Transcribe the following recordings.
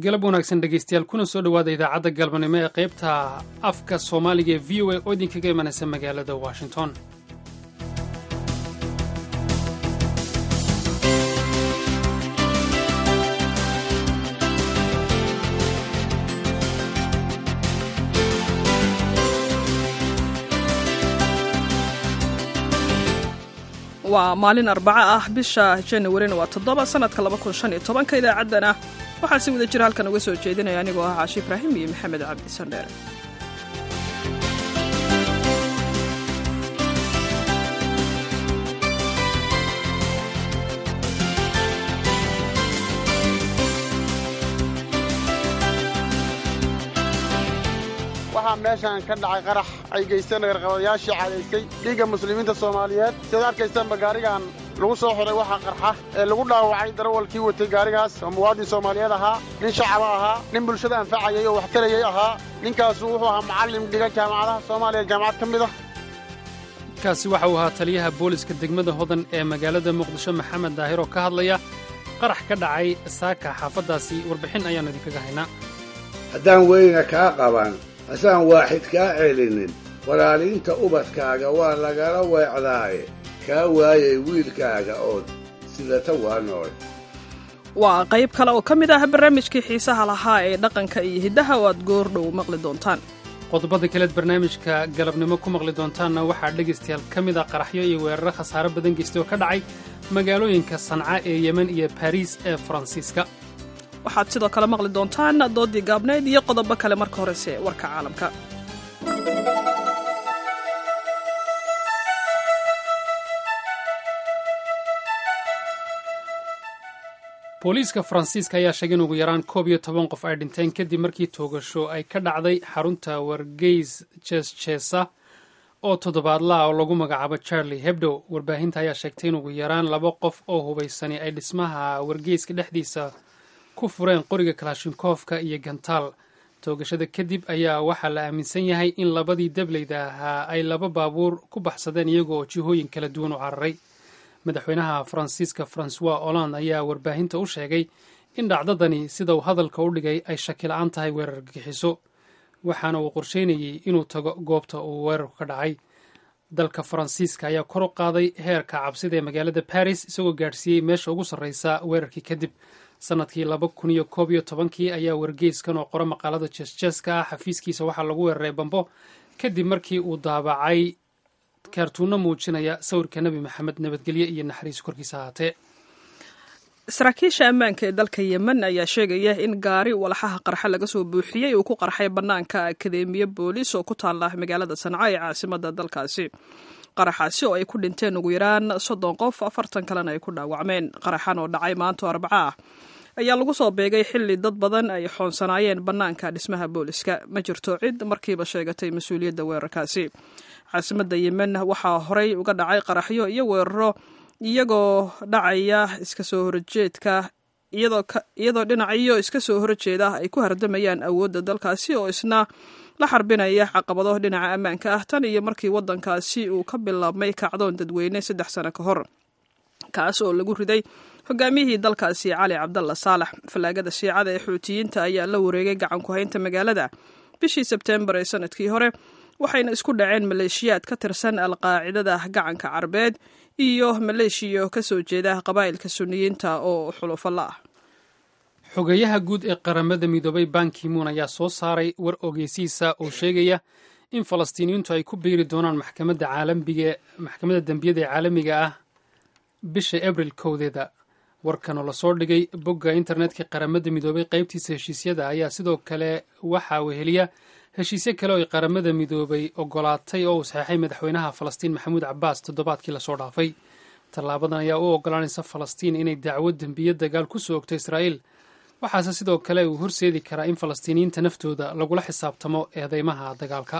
galab wanaagsan dhegaystayaal kuna soo dhowaada idaacadda galbanimo ee qaybta afka soomaaliga ee v o a oo idinkaga imanaysa magaalada washington waa maalin arbaco ah bisha januarina waa toddoba sanadka laba kun shan iyo tobanka idaacaddana waxaa si wada jira halkan uga soo jeedinaya anigoo ah caashi ibraahim iyo maxamed cabdi sandheere waxaa meeshaan ka dhacay qarax ay geysteen garqabadayaashii cadaystay dhiigga muslimiinta soomaaliyeed sidaad arkaysaanba gaarigan lagu soo xiray waxaa qarxa ee lagu dhaawacay darawalkii watay gaarigaas oo muwaadin soomaaliyeed ahaa nin shacaba ahaa nin bulshada anfacayay oo wax tarayay ahaa ninkaasu wuxuu ahaa macallim dhiga jaamacadaha soomaaliya jaamacad ka mid ah kaasi waxa uu ahaa taliyaha booliska degmada hodan ee magaalada muqdisho maxamed daahir oo ka hadlaya qarax ka dhacay saaka xaafaddaasi warbixin ayaannu idinkaga haynaa haddaan weyna kaa qaban hasaan waaxid kaa celinin walaaliinta ubadkaaga waa lagala weecdaaye kaa waayay wiilkaaga ood sidata waa nool waa qayb kale oo ka mid ah barnaamijkii xiisaha lahaa ee dhaqanka iyo hiddaha oo aad goordhow maqli doontaan qodobada kaleed barnaamijka galabnimo ku maqli doontaanna waxaa dhegaystayaal ka mid ah qaraxyo iyo weeraro khasaare badan geystay oo ka dhacay magaalooyinka sanca ee yemen iyo bariis ee faransiiska waxaad sidoo kale maqli doontaan doodii gaabnayd iyo qodobo kale marka horese warka caalamka booliiska faransiiska ayaa sheegay in ugu yaraan koob iyo toban qof ay dhinteen kadib markii toogasho ay ka dhacday xarunta wargeys jeesjeesa oo toddobaadlaha oo lagu magacaabo charlie hebdo warbaahinta ayaa sheegtay in ugu yaraan laba qof oo hubaysani ay dhismaha wargeyska dhexdiisa ku fureen qoriga kalashinkoofka iyo gantaal toogashada kadib ayaa waxaa la aaminsan yahay in labadii dableyda ahaa ay laba baabuur ku baxsadeen iyaga oo jihooyin kala duwan u cararay madaxweynaha faransiiska francois hollande ayaa warbaahinta u sheegay in dhacdadani sida uu hadalka u dhigay ay shakila-aan tahay weerar gixiso waxaana uu qorsheynayey inuu tago goobta uu weerarku ka dhacay dalka faransiiska ayaa kor u qaaday heerka cabsida ee magaalada baris isagoo gaadhsiiyey meesha ugu sarreysa weerarkii kadib sanadkii laba kun iyo koob iyo tobankii ayaa wargeyskan oo qora maqaalada jeesjeeska ah xafiiskiisa waxaa lagu weeraray bambo kadib markii uu daabacay kaartuunno muujinaya sawirka nebi maxamed nabadgelye iyo naxariis korkiisa ahaatee saraakiisha ammaanka ee dalka yemen ayaa sheegaya in gaari walxaha qarxa laga soo buuxiyey uu ku qarxay bannaanka akadeemiya booliis oo ku taalla magaalada sanca ee caasimada dalkaasi qaraxaasi oo ay ku dhinteen ugu yaraan soddon qof afartan kalena ay ku dhaawacmeen qaraxan oo dhacay maanto arbaco ah ayaa lagu soo beegay xilli dad badan ay xoonsanaayeen bannaanka dhismaha booliska ma jirto cid markiiba sheegatay mas-uuliyadda weerarkaasi caasimadda yemen waxaa horey uga dhacay qaraxyo iyo weeraro iyagoo dhacaya iska soo horjeedka iyadoo dhinacyo iska soo horjeeda ay ku hardamayaan awoodda dalkaasi oo isna la xarbinaya caqabado dhinaca ammaanka ah tan iyo markii waddankaasi uu ka bilaabmay kacdoon dadweyne saddex sano ka hor kaas oo lagu riday hogaamiyihii dalkaasi cali cabdalla saalax fallaagada shiicada ee xuutiyiinta ayaa la wareegay gacan ku haynta magaalada bishii sebteembar ee sanadkii hore waxayna isku dhaceen maleeshiyaad ka tirsan alqaacidada gacanka carbeed iyo maleeshiya ka soo jeeda qabaa'ilka suniyiinta oo xulufalla ah xogeyaha guud ee qaramada midoobay bankimuun ayaa soo saaray war ogeysiisa oo sheegaya in falastiiniyiintu ay ku biiri doonaan maxkamadda caalamiga maxkamadda dembiyada ee caalamiga ah bisha abril kowdeeda warkan oo lasoo dhigay bogga internetka qaramada midoobay qaybtiisa heshiisyada ayaa sidoo kale waxaa weheliya heshiisyo kale oo ay qaramada midoobay ogolaatay oo uu saxeexay madaxweynaha falastiin maxamuud cabaas toddobaadkii lasoo dhaafay tallaabadan ayaa u ogolaanaysa falastiin inay dacwo dembiyo dagaal ku soo ogto israa'iil waxaase sidoo kale uu horseedi karaa in falastiiniyiinta naftooda lagula xisaabtamo eedeymaha dagaalka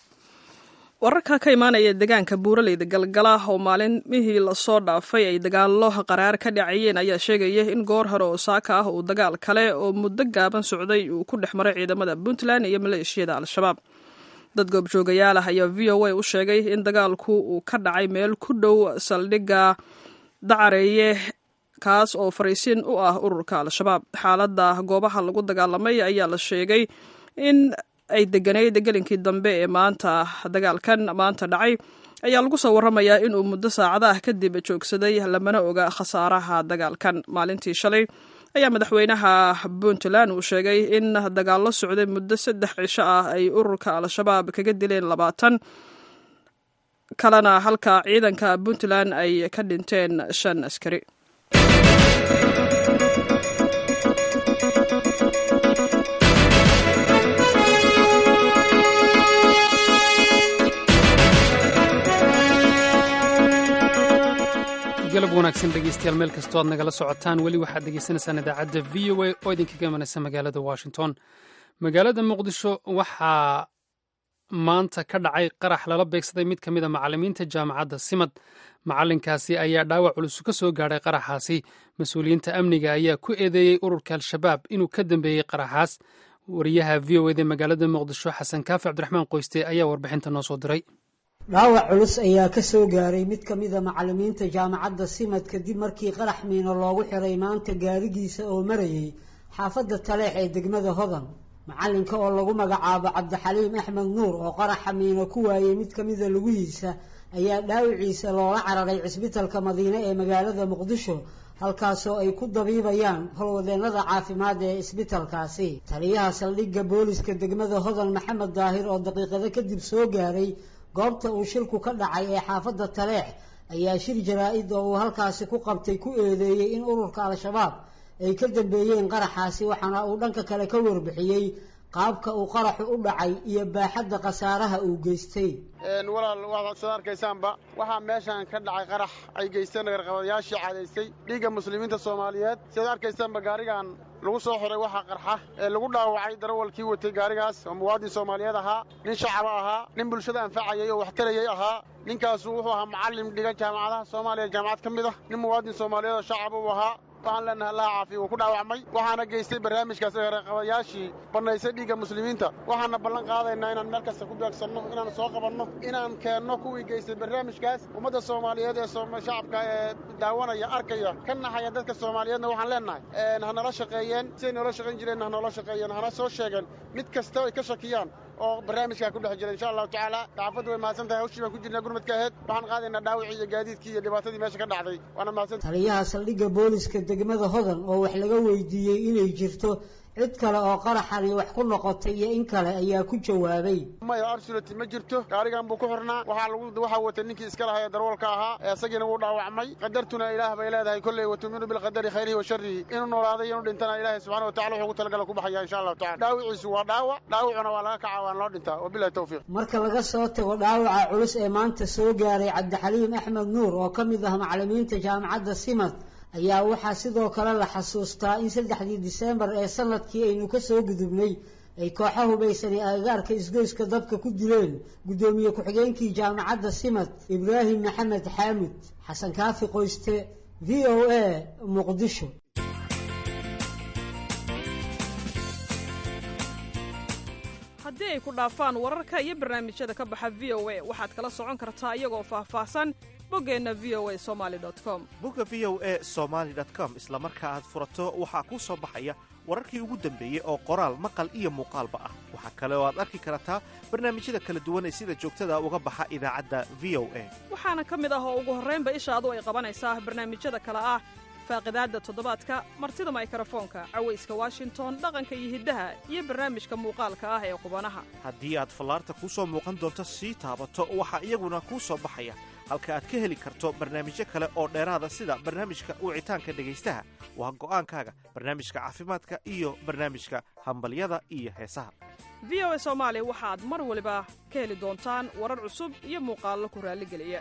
wararka ka imaanaya deegaanka buuraleyda galgala oo maalimihii lasoo dhaafay ay dagaallo qaraar ka dhacayeen ayaa sheegaya in goor hore oo saaka ah uu dagaal kale oo muddo gaaban socday uu ku dhex maray ciidamada puntland iyo maleeshiyada al-shabaab dad goobjoogayaal ah ayaa v o a u sheegay in dagaalku uu ka dhacay meel ku dhow saldhigga dacareeye kaas oo fariisin u ah ururka al-shabaab xaaladda goobaha lagu dagaalamay ayaa la sheegay in ay deganayd gelinkii dambe ee maanta dagaalkan maanta dhacay ayaa lagu soo warramayaa inuu muddo saacada ah kadib joogsaday lamana oga khasaaraha dagaalkan maalintii shalay ayaa madaxweynaha puntland uu sheegay in dagaallo socday muddo saddex cisho ah ay ururka al-shabaab kaga dileen labaatan kalena halka ciidanka puntland ay ka dhinteen shan askari galab wanaagsan dhegeystayaal meel kastoo aad nagala socotaan weli waxaad degeysanaysaan idaacadda v o a oo idinkaga imanaysa magaalada washington magaalada muqdisho waxaa maanta ka dhacay qarax lala beegsaday mid ka mid a macallimiinta jaamacadda simad macallinkaasi ayaa dhaawac culus ka soo gaadhay qaraxaasi mas-uuliyiinta amniga ayaa ku eedeeyey ururka al-shabaab inuu ka dambeeyey qaraxaas wariyaha v o eda magaalada muqdisho xasan kaafi cabdiraxmaan qoyste ayaa warbixinta noo soo diray dhaawac culus ayaa ka soo gaaray mid ka mida macallimiinta jaamacadda simad kadib markii qarax miino loogu xiray maanta gaarigiisa oo marayay xaafadda taleex ee degmada hodan macallinka oo lagu magacaabo cabdixaliim axmed nuur oo qaraxa miino ku waayey mid ka mida lugihiisa ayaa dhaawiciisa loola cararay cisbitalka madiine ee magaalada muqdisho halkaasoo ay ku dabiibayaan howlwadeennada caafimaad ee isbitalkaasi taliyaha saldhigga booliska degmada hodan maxamed daahir oo daqiiqado kadib soo gaaray goobta uu shilku ka dhacay ee xaafadda taleex ayaa shir jaraa-id oo uu halkaasi ku qabtay ku eedeeyey in ururka al-shabaab ay ka dambeeyeen qaraxaasi waxaana uu dhanka kale ka warbixiyey qaabka uu qaraxu u dhacay iyo baaxadda khasaaraha uu geystay walaal waxaad soo arkaysaanba waxaa meeshan ka dhacay qarax ay geysteen nagarqabadayaashii cadaysay dhiigga muslimiinta soomaaliyeed sidaad arkaysaanba gaarigan lagu soo xiray waxaa qarxa ee lagu dhaawacay darawalkii watay gaarigaas oo muwaadin soomaaliyeed ahaa nin shacaba ahaa nin bulshada anfacayay oo waxtarayay ahaa ninkaasu wuxuu ahaa macallin dhiga jaamacadaha soomaaliya jaamacad ka mid ah nin muwaadin soomaaliyeed oo shacaba uu ahaa waxaan leenahay allaha caafiya uu ku dhaawacmay waxaana geystay barnaamijkaas qabayaashii bannaysay dhiigga muslimiinta waxaana ballan qaadaynaa inaan meel kasta ku beegsanno inaan soo qabanno inaan keenno kuwii geystay barnaamijkaas ummadda soomaaliyeed ee shacabka ee daawanaya arkaya ka naxaya dadka soomaaliyeedna waxaan leenahay ha nala shaqeeyeen siday noola shaqayn jireen ha noola shaqeeyeen hana soo sheegeen mid kasta ay ka shakiyaan oo barnaamijkaa ku dhex jira insha allahu tacaala saxaafaddu way mahadsan tahay hawshii baan ku jirnaa gurmadka aheyd waxaan qaadaynaa dhaawicii iyo gaadiidkii iyo dhibaatadii meesha ka dhacday waana mahadsan taliyaha saldhigga booliska degmada hodan oo wax laga weydiiyey inay jirto cid kale oo qaraxani wax ku noqotay iyo in kale ayaa ku jawaabay maya absoluty ma jirto gaarigan buu ku xirnaa waxaa lagu waxaa watay ninkii iska lahaa ee darwalka ahaa ee isagiina wuu dhaawacmay qadartuna ilaah bay leedahay kolley watuminu bilqadari khayrihi wa sharrihi inuu noolaaday inuu dhintana ilaahay subxana wa tacala wuxuu ku talagala ku baxaya insha allahu tacala dhaawiciisu waa dhaawac dhaawacuna waa laga kacaa waan loo dhintaa wabilahi tawfiiq marka laga soo tago dhaawaca culus ee maanta soo gaaray cabdixaliim axmed nuur oo ka mid ah macallimiinta jaamacadda simad ayaa waxaa sidoo kale la xasuustaa in saddexdii diseembar ee sanadkii aynu ka soo gudubnay ay kooxa hubaysani agagaarka isgoyska dabka ku dileen guddoomiye ku-xigeenkii jaamacadda simad ibraahim maxamed xaamud xasan kaafi qoyste v o a muqdisho haddii ay ku dhaafaan wararka iyo barnaamijyada ka baxa v o a waxaad kala socon kartaa iyagoo faahfaahsan boggeenna v o a somaali com bogga v o a somaali com isla marka aad furato waxaa kuu soo baxaya wararkii ugu dambeeyey oo qoraal maqal iyo muuqaalba ah waxaa kale oo aad arki kartaa barnaamijyada kala duwan ee sida joogtada uga baxa idaacadda v o a waxaana ka mid ah oo ugu horraynba ishaadu ay qabanaysaa barnaamijyada kale ah faaqidaadda toddobaadka martida maykrofoonka cawayska washington dhaqanka iyo hiddaha iyo barnaamijka muuqaalka ah ee qubanaha haddii aad fallaarta kuu soo muuqan doonto sii taabato waxaa iyaguna kuu soo baxaya halka aad ka heli karto barnaamijyo kale oo dheeraada sida barnaamijka wicitaanka dhegaystaha waa go'aankaaga barnaamijka caafimaadka iyo barnaamijka hambalyada iyo heesaha v o a soomaali waxaad mar waliba ka heli doontaan warar cusub iyo muuqaallo ku raalligeliya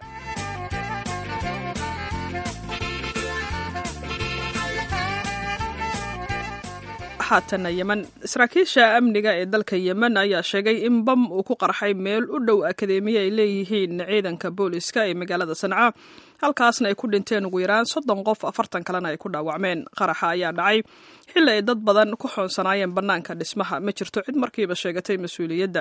haatana yemen saraakiisha amniga ee dalka yemen ayaa sheegay in bam uu ku qarxay meel u dhow akadeemiya ay leeyihiin ciidanka booliska ee magaalada sanca halkaasna ay ku dhinteen ugu yaraan soddon qof afartan kalena ay ku dhaawacmeen qaraxa ayaa dhacay xilli ay dad badan ku xoonsanaayeen bannaanka dhismaha ma jirto cid markiiba sheegatay mas-uuliyadda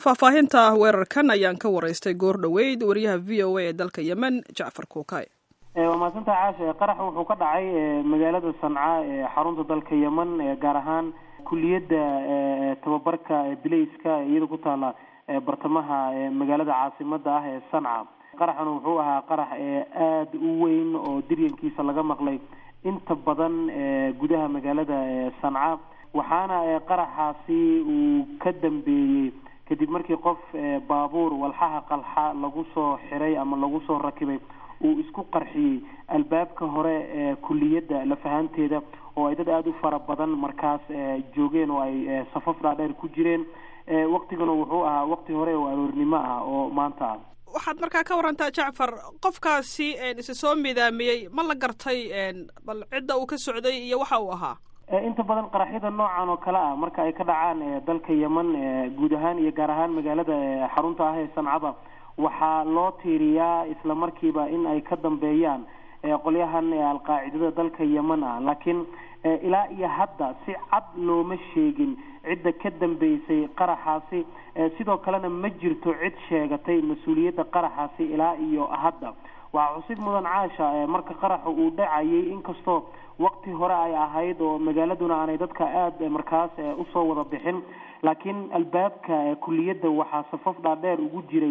faahfaahinta weerarkan ayaan ka waraystay goor dhoweyd wariyaha v o a ee dalka yemen jacfar kuukay waa mahadsantaha caasha qarax wuxuu ka dhacay magaalada sanca ee xarunta dalka yemen gaar ahaan kuliyadda tababarka bilayska iyada ku taala bartamaha magaalada caasimada ah ee sanca qaraxan wuxuu ahaa qarax aada u weyn oo diryankiisa laga maqlay inta badan gudaha magaalada sanca waxaana qaraxaasi uu ka dambeeyey kadib markii qof baabuur walxaha qalxa lagu soo xiray ama lagu soo rakibay uu isku qarxiyey albaabka hore ee kuliyadda lafahanteeda oo ay dad aada u fara badan markaas joogeen oo ay safaf dhaadheer ku jireen waktigana wuxuu ahaa wakti hore oo aroornimo ah oo maanta ah waxaad markaa ka warantaa jacfar qofkaasi isa soo midaamiyey ma la gartay bal cidda uu ka socday iyo waxa uu ahaa inta badan qaraxyada noocan oo kale ah marka ay ka dhacaan dalka yemen guud ahaan iyo gaar ahaan magaalada xarunta ah ee sancada waxaa loo tiiriyaa isla markiiba in ay ka dambeeyaan qolyahan alqaacidada dalka yemen ah laakiin ilaa iyo hadda si cad looma sheegin cidda ka dambeysay qaraxaasi sidoo kalena ma jirto cid sheegatay mas-uuliyadda qaraxaasi ilaa iyo hadda waxaa xusid mudan caasha marka qaraxa uu dhacayay inkastoo wakti hore ay ahayd oo magaaladuna aanay dadka aada markaas usoo wada bixin laakiin albaabka kuliyadda waxaa safaf dhaadheer ugu jiray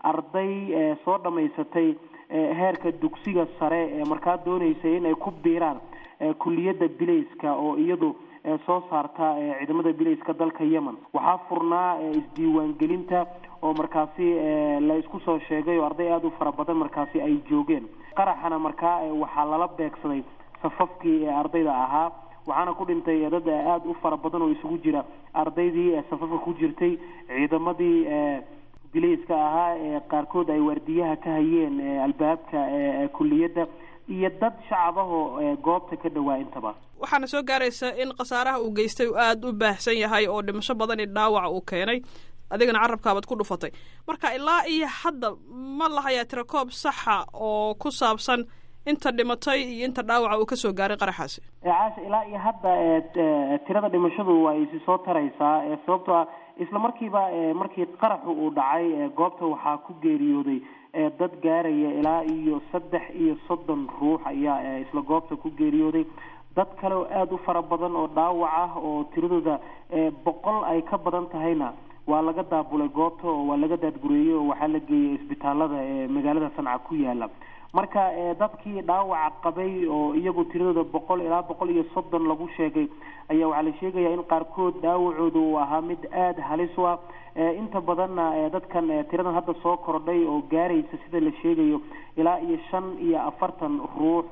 arday soo dhamaysatay heerka dugsiga sare ee markaa dooneysay inay ku biiraan kuliyadda bilayska oo iyadu soo saarta ciidamada bilayska dalka yemen waxaa furnaa isdiiwaangelinta oo markaasi la isku soo sheegay oo arday aada u fara badan markaasi ay joogeen qaraxana markaa waxaa lala beegsaday safafkii ardayda ahaa waxaana ku dhintay dad aada u fara badan oo isugu jira ardaydii safafka ku jirtay ciidamadii bilayska ahaa ee qaarkood ay waardiyaha ka hayeen albaabka kuliyadda iyo dad shacabahoo goobta ka dhawaa intaba waxaana soo gaaraysa in khasaaraha uu geystay uu aada u baahsan yahay oo dhimasho badan i dhaawac uu keenay adigana carabkaabaad ku dhufatay marka ilaa iyo hadda ma lahayaa tirakoob saxa oo ku saabsan inta dhimatay iyo inta dhaawaca uu kasoo gaaray qaraxaasi caasha ilaa iyo hadda tirada dhimashadu waa isi soo taraysaa sababtoo ah isla markiiba markii qaraxu uu dhacay goobta waxaa ku geeriyooday dad gaaraya ilaa iyo saddex iyo soddon ruux ayaa isla goobta ku geeriyooday dad kale oo aada u fara badan oo dhaawac ah oo tiradooda boqol ay ka badan tahayna waa laga daabulay goobta oo waa laga daadgureeyey oo waxaa la geeyay isbitaalada ee magaalada sanca ku yaala marka dadkii dhaawaca qabay oo iyagu tiradooda boqol ilaa boqol iyo soddon lagu sheegay ayaa waxaa la sheegaya in qaarkood dhaawacooda uu ahaa mid aada halis u ah inta badanna dadkan tiradan hadda soo kordhay oo gaaraysa sida la sheegayo ilaa iyo shan iyo afartan ruux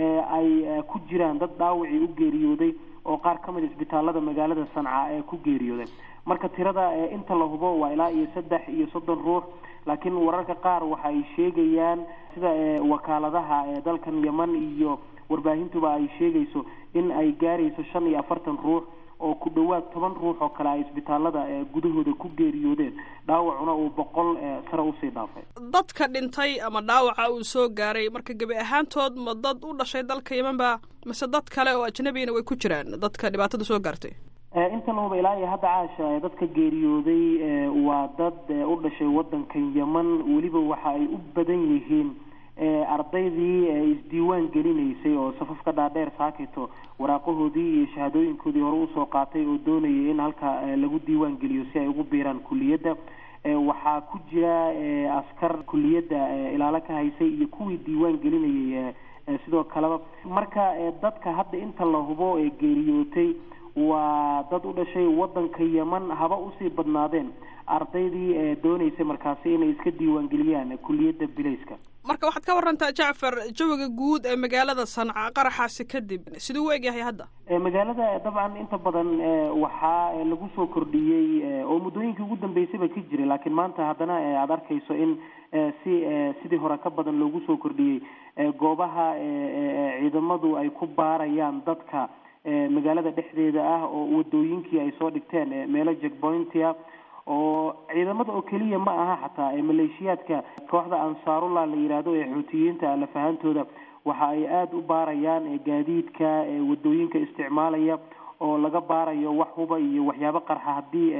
ay ku jiraan dad dhaawacii u geeriyooday oo qaar ka mid isbitaalada magaalada sanca ee ku geeriyooday marka tirada inta la hubo waa ilaa iyo saddex iyo soddon ruux laakiin wararka qaar waxa ay sheegayaan sida wakaaladaha dalkan yemen iyo warbaahintuba ay sheegayso in ay gaarayso shan iyo afartan ruux oo ku dhowaad toban ruux oo kale ay isbitaalada gudahooda ku geeriyoodeen dhaawacuna uu boqol sare usii dhaafay dadka dhintay ama dhaawaca uu soo gaaray marka gebi ahaantood ma dad u dhashay dalka yemen ba mise dad kale oo ajnabigana way ku jiraan dadka dhibaatada soo gaartay inta lahuba ilaa iyo hadda caasha dadka geeriyooday waa dad u dhashay wadankan yemen weliba waxa ay u badan yihiin ardaydii isdiiwaan gelinaysay oo safafka dhaadheer saakito waraaqahoodii iyo shahaadooyinkoodii hore usoo qaatay oo doonayay in halka lagu diiwaan geliyo si ay ugu biiraan kuliyadda waxaa ku jira askar kuliyadda ilaalo ka haysay iyo kuwii diiwaan gelinayay sidoo kaleba marka dadka hadda inta la hubo ee geeriyootay waa dad u dhashay wadanka yemen haba usii badnaadeen ardaydii dooneysay markaasi inay iska diiwaangeliyaan kuliyadda bilayska marka waxaad ka warantaa jacfar jawiga guud ee magaalada sanca qaraxaasi kadib siduu u egyahay hadda magaalada dabcan inta badan waxaa lagu soo kordhiyey oo muddooyinkii ugu dambeysayba ka jiray laakiin maanta haddana aada arkayso in si sidii hore ka badan loogu soo kordhiyey goobaha ciidamadu ay ku baarayaan dadka magaalada dhexdeeda ah oo wadooyinkii ay soo dhigteen meelo jackpointia oo ciidamada oo keliya ma aha xataa maleeshiyaadka kooxda ansaarullah la yidhaahdo ee xuutiyiinta lafahantooda waxa ay aada u baarayaan gaadiidka wadooyinka isticmaalaya oo laga baarayo wax huba iyo waxyaabo qarxa haddii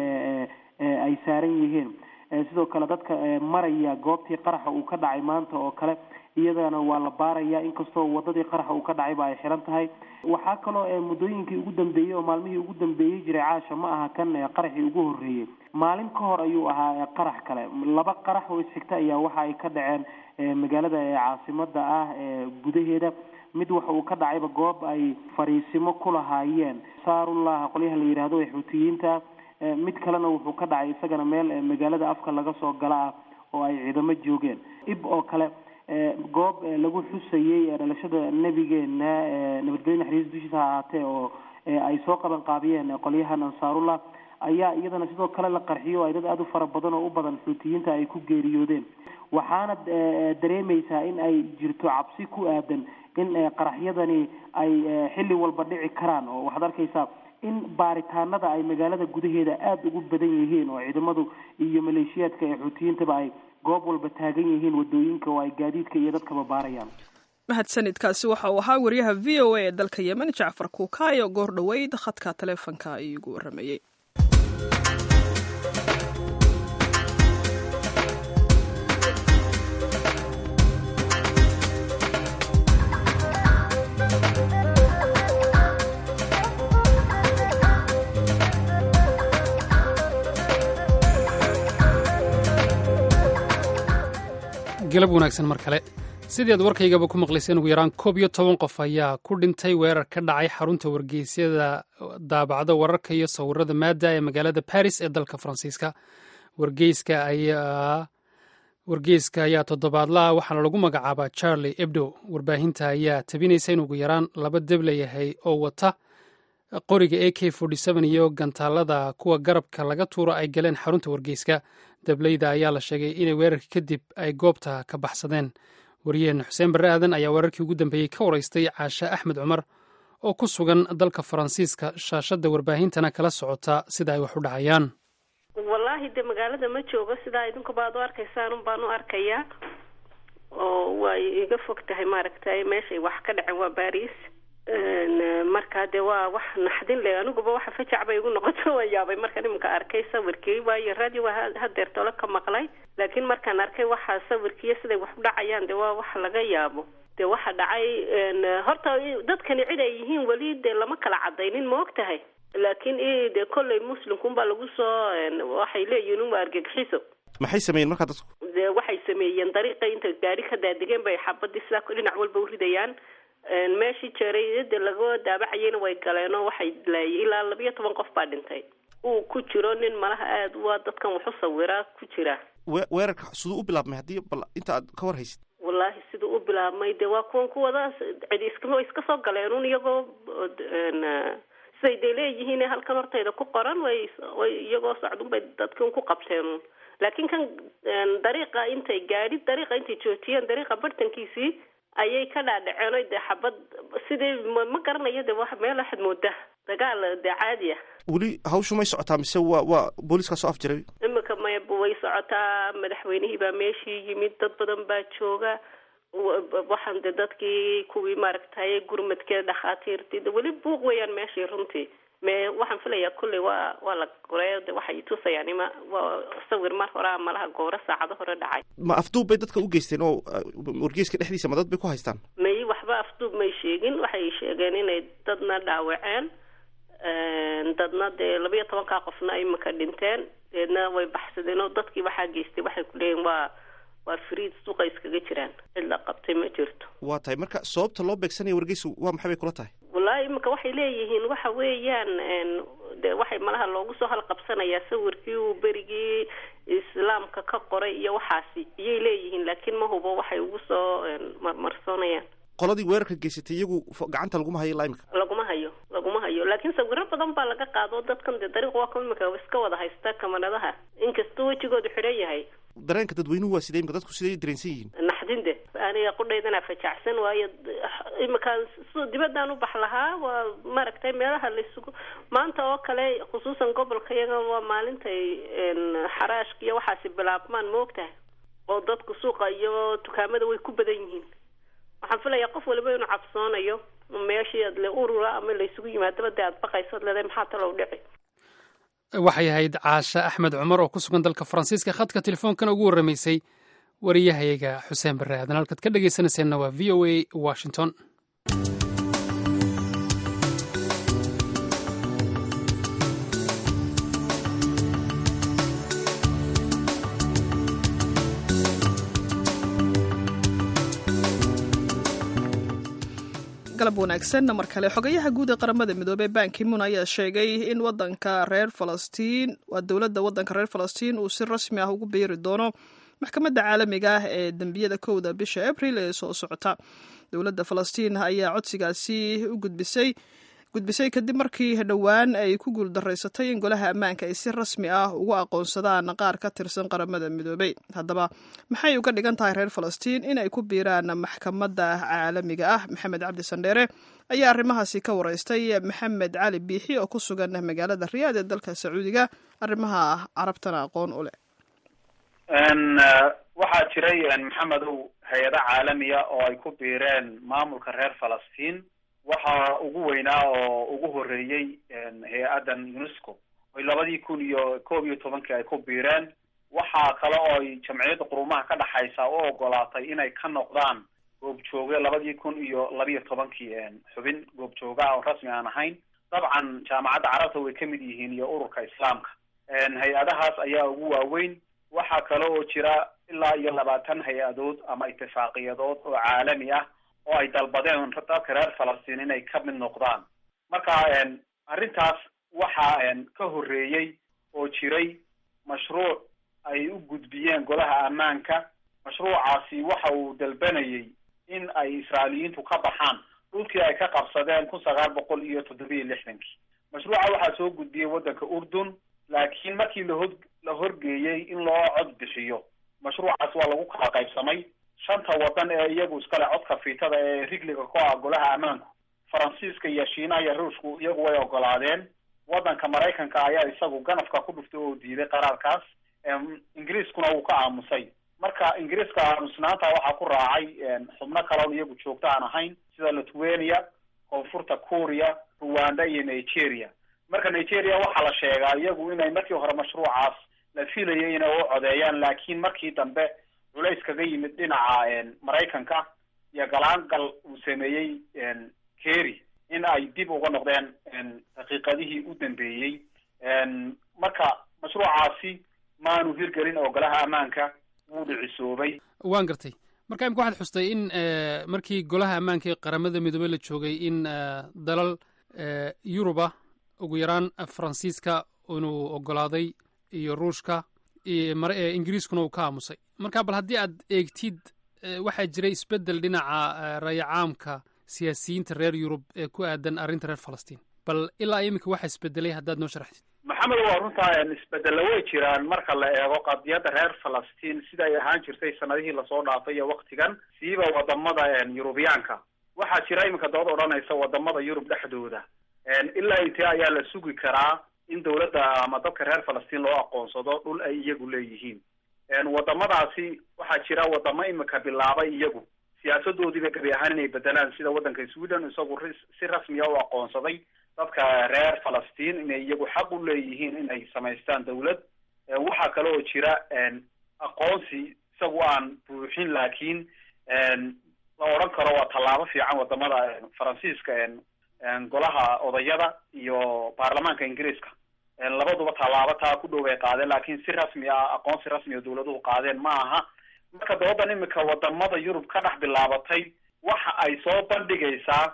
ay saaran yihiin sidoo kale dadka maraya goobtii qaraxa uu ka dhacay maanta oo kale iyadana waa la baaraya inkastoo wadadii qaraxa uu ka dhacayba ay xiran tahay waxaa kaloo muddooyinkii ugu dambeeyey oo maalmihii ugu dambeeyey jiray caasha ma aha kan qaraxii ugu horreeyey maalin ka hor ayuu ahaa qarax kale laba qarax oo isxigta ayaa waxa ay ka dhaceen magaalada caasimada ah gudaheeda mid waxa uu ka dhacayba goob ay fariisimo ku lahaayeen saarullah qolyaha la yidhaahdo ee xuutiyiinta mid kalena wuxuu ka dhacay isagana meel magaalada afka laga soo gala ah oo ay ciidamo joogeen ib oo kale goob lagu xusayey dhalashada nebigeena nabadgelyo naxariis dushiisa ha ahaatee oo ay soo qaban qaabiyeen qolyahan ansaarullah ayaa iyadana sidoo kale la qarxiyo ay dad aada u fara badan oo u badan xuutiyiinta ay ku geeriyoodeen waxaana dareemaysaa in ay jirto cabsi ku aadan in qaraxyadani ay xilli walba dhici karaan oo waxaad arkaysaa in baaritaanada ay magaalada gudaheeda aada ugu badan yihiin oo ciidamadu iyo maleeshiyaadka ee xuutiyiintaba ay goob walba taagan yihiin wadooyinka oo ay gaadiidka iyo dadkaba baarayaan mahadsanidkaasi waxa uu ahaa wariyaha v o a ee dalka yemen jacfar kuukaayo goor dhoweyd khadka taleefonka iigu waramayey galab wanaagsan mar kale sidii aad warkaygaba ku maqlayseen ugu yaraan koob iyo toban qof ayaa ku dhintay weerar ka dhacay xarunta wargeysyada daabacda wararka iyo sawirada maada ee magaalada baris ee dalka faransiiska wargeyska ayaa wargeyska ayaa toddobaadlaha waxaana lagu magacaabaa charlie ebdo warbaahinta ayaa tabinaysa in ugu yaraan laba debla yahay oo wata qoriga a k iyo gantaalada kuwa garabka laga tuuro ay galeen xarunta wargeyska dableyda ayaa la sheegay inay weerarka kadib ay goobta ka baxsadeen wariyaheena xuseen barre aadan ayaa weerarkii ugu dambeeyey ka waraystay caashe axmed cumar oo ku sugan dalka faransiiska shaashadda warbaahintana kala socota sida ay wax u dhacayaan wallaahi de magaalada ma joogo sidaa idinkuba ad u arkaysaan un baan u arkayaa oo way iga fog tahay maaragtay meeshay wax ka dhacen waa baris marka de waa wax naxdin le aniguba waxa fajac bay igu noqoto waan yaabay markaan iminka arkay sawirkii waayo radio waa hadeer tolo ka maqlay laakiin markaan arkay waxa sawirkiiyo siday wax u dhacayaan de waa wax laga yaabo de waxa dhacay horta dadkani cid ay yihiin weli de lama kala cadaynin ma og tahay laakiin de kolley muslimkunbaa lagu soo waxay leeyihiin uma argagixiso maxay sameeyeen markaa dadku de waxay sameeyeen dariiqa inta gaari ka daadegeen bay xabadii sidaa dhinac walba uridayaan meeshii jeerayada laga daabacayeyna way galeenoo waxay laayay ilaa labiyo toban qof baa dhintay uu ku jiro nin malaha aada waa dadkan waxu sawiraa ku jira we weerarka siduu u bilaabmay haddii bal inta aad ka war haysid wallaahi siduu u bilaabmay de waa kuwan kuwadaas cidi iskama iska soo galeen un iyagoo siday de leeyihiin halkan hortayda ku qoran way way iyagoo socdun bay dadki un ku qabteen un laakiin kan dariiqa intay gaadhi dariiqa intay joojiyeen dariiqa bartankiisii ayay ka dhaadhaceen oy dee xabad sidii ma garanayo de wax meel waxaad moodaa dagaal dee caadi ah weli hawshu may socotaa mise waa waa booliiskaa soo afjiray imika may way socotaa madaxweynihii baa meeshii yimid dad badan baa jooga waxaan de dadkii kuwii maaragtay gurmadkee dhakhaatiirtii de weli buuq weeyaan meeshii runtii me waxaan filayaa kulley waa waa la goreeyo de waxay tusayaan ima waa sawir mar hore malaha gooro saacado hore dhacay ma afduub bay dadka u geysteen oo wargeyska dhexdiisa ma dad bay ku haystaan may waxba afduub may sheegin waxay sheegeen inay dadna dhaawaceen dadna dee labiyo tobankaa qofna imika dhinteen deedna way baxsadeen oo dadkii waxaa geystay waxay ku leeyihin waa waa friid suuqa iskaga jiraan cid la qabtay ma jirto waa tahay marka sababta loo beegsanaya wargeysu waa maxay bay kula tahay wallaahi imika waxay leeyihiin waxa weeyaan de waxay malaha loogu soo halqabsanayaa sawirkii uu berigii islaamka ka qoray iyo waxaasi iyay leeyihiin laakiin ma hubo waxay ugu soo marmarsoonayaan qoladii weerarka geysatay iyagu gacanta laguma hayo ilaa imika laguma hayo laguma hayo laakiin sawiro badan baa laga qaado dadkan dee dariiq waa ka imika iska wada haysta kamaradaha inkastoo wejigoodu xidhan yahay dareenka dadweynuhu waa sidee imika dadku siday dareensan yihiin naxdin de aniga qudhaydana fajacsan waayo iminkaan s dibadaan u bax lahaa waa maaragtay meelaha laisugu maanta oo kale khusuusan gobolka iyaga waa maalintay xaraashka iyo waxaasi bilaabmaan ma og tahay oo dadku suuqa iyo dukaamada way ku badan yihiin waxaan filayaa qof waliba inuu cabsoonayo meeshii aad le urura ama laysugu yimaadaba dee aad baqayso ad leedahay maxaa talow dhici waxay ahayd caashe axmed cumar oo ku sugan dalka faransiiska khadka telefoonkan ugu warramaysay wariyahayaga xuseen barre aadan halkaad ka dhegaysanayseena waa v o a washington galab wanaagsan mar kale xogayaha guud ee qaramada midoobey bankimun ayaa sheegay in wadanka reer falastiin waa dowladda wadanka reer falastiin uu si rasmi ah ugu biiri doono maxkamadda caalamiga ah ee dembiyada kowda bisha abril ee soo socota dowladda falastiin ayaa codsigaasi u gudbisay gudbisay kadib markii dhowaan ay ku guuldaraysatay in golaha ammaanka ay si rasmi ah ugu aqoonsadaan qaar ka tirsan qaramada midoobey haddaba maxay uga dhigan tahay reer falastiin inay ku biiraan maxkamadda caalamiga ah maxamed cabdi sandheere ayaa arrimahaasi ka waraystay maxamed cali biixi oo ku sugan magaalada riyaad ee dalka sacuudiga arrimaha carabtana aqoon u leh waxaa jiray maxamedow hay-ado caalamiya oo ay ku biireen maamulka reer falastiin waxaa ugu weynaa oo ugu horeeyey hay-addan unesco oy labadii kun iyo koob iyo tobankii ay ku biireen waxaa kale oo ay jamciyadda qurumaha ka dhexaysa u ogolaatay inay ka noqdaan goobjooge labadii kun iyo labiyo tobankii xubin goobjooga oo rasmi aan ahayn dabcan jaamacadda carabta way kamid yihiin iyo ururka islaamka hay-adahaas ayaa ugu waaweyn waxaa kale oo jira ilaa iyo labaatan hay-adood ama itifaaqiyadood oo caalami ah oo ay dalbadeen dadka reer falastiin inay ka mid noqdaan marka arrintaas waxaa ka horreeyey oo jiray mashruuc ay u gudbiyeen golaha ammaanka mashruucaasi waxa uu dalbanayay in ay israailiyiintu ka baxaan dhulkii ay ka qabsadeen kun sagaal boqol iyo toddobiyo lixdankii mashruuca waxaa soo gudbiyey waddanka urdun laakiin markii lahod la horgeeyey in loo cod bixiyo mashruucaas waa lagu kala qaybsamay shanta waddan ee iyagu iskale codka fiitada ee rigliga ku ah golaha ammaanku faransiiska iyo shiinaha iyo ruushku iyagu way ogolaadeen waddanka maraykanka ayaa isagu ganafka ku dhuftay oo diiday qaraarkaas ingiriiskuna wuu ka aamusay marka ingiriiska aamusnaanta waxaa ku raacay xubno kaloon iyagu joogto aan ahayn sida lithuania koonfurta kuuriya ruwanda iyo nigeria marka nigeria waxaa la sheegaa iyagu inay markii hore mashruucaas la filayay inay u codeeyaan laakiin markii dambe culays kaga yimid dhinaca maraykanka iyo galaangal uu sameeyey kerry in ay dib uga noqdeen daqiiqadihii u dambeeyey marka mashruucaasi maanu hirgelin oo golaha ammaanka wuu dhicisoobay waan gartay marka imika waxaad xustay in markii golaha ammaanka ee qaramada midoobey la joogay in dalal yuruba ugu yaraan faransiiska inuu ogolaaday iyo ruushka ingiriiskuna uu ka aamusay marka bal haddii aad eegtid waxaa jiray isbeddel dhinaca rayacaamka siyaasiyiinta reer yurub ee ku aadan arrinta reer falastiin bal ilaa iminka waxa isbedelay haddaad noo sharaxtid maxamed waa runtaa isbedella way jiraan marka la eego qadiyadda reer falastiin sida ay ahaan jirtay sanadihii lasoo dhaafay iyo waktigan siiba wadamada yurubiyaanka waxaa jira iminka dood odhanaysa wadamada yurub dhexdooda ilaa intee ayaa la sugi karaa in dawladda ama dadka reer falastiin loo aqoonsado dhul ay iyagu leeyihiin wadamadaasi waxaa jira wadamo imika bilaabay iyagu siyaasadoodiiba gabi ahaan inay bedelaan sida waddanka sweden isagu si rasmiya u aqoonsaday dadka reer falastiin inay iyagu xaq u leeyihiin inay samaystaan dawlad waxaa kale oo jira aqoonsi isagu aan buuxin laakiin la odhan karo waa tallaabo fiican wadamada faransiiska golaha odayada iyo baarlamaanka ingiriiska labaduba tallaabo taa ku dhow ay qaadeen laakiin si rasmi ah aqoonsi rasmi a dawladuhu qaadeen ma aha marka doodan imika wadamada yurub ka dhex bilaabatay waxa ay soo bandhigaysaa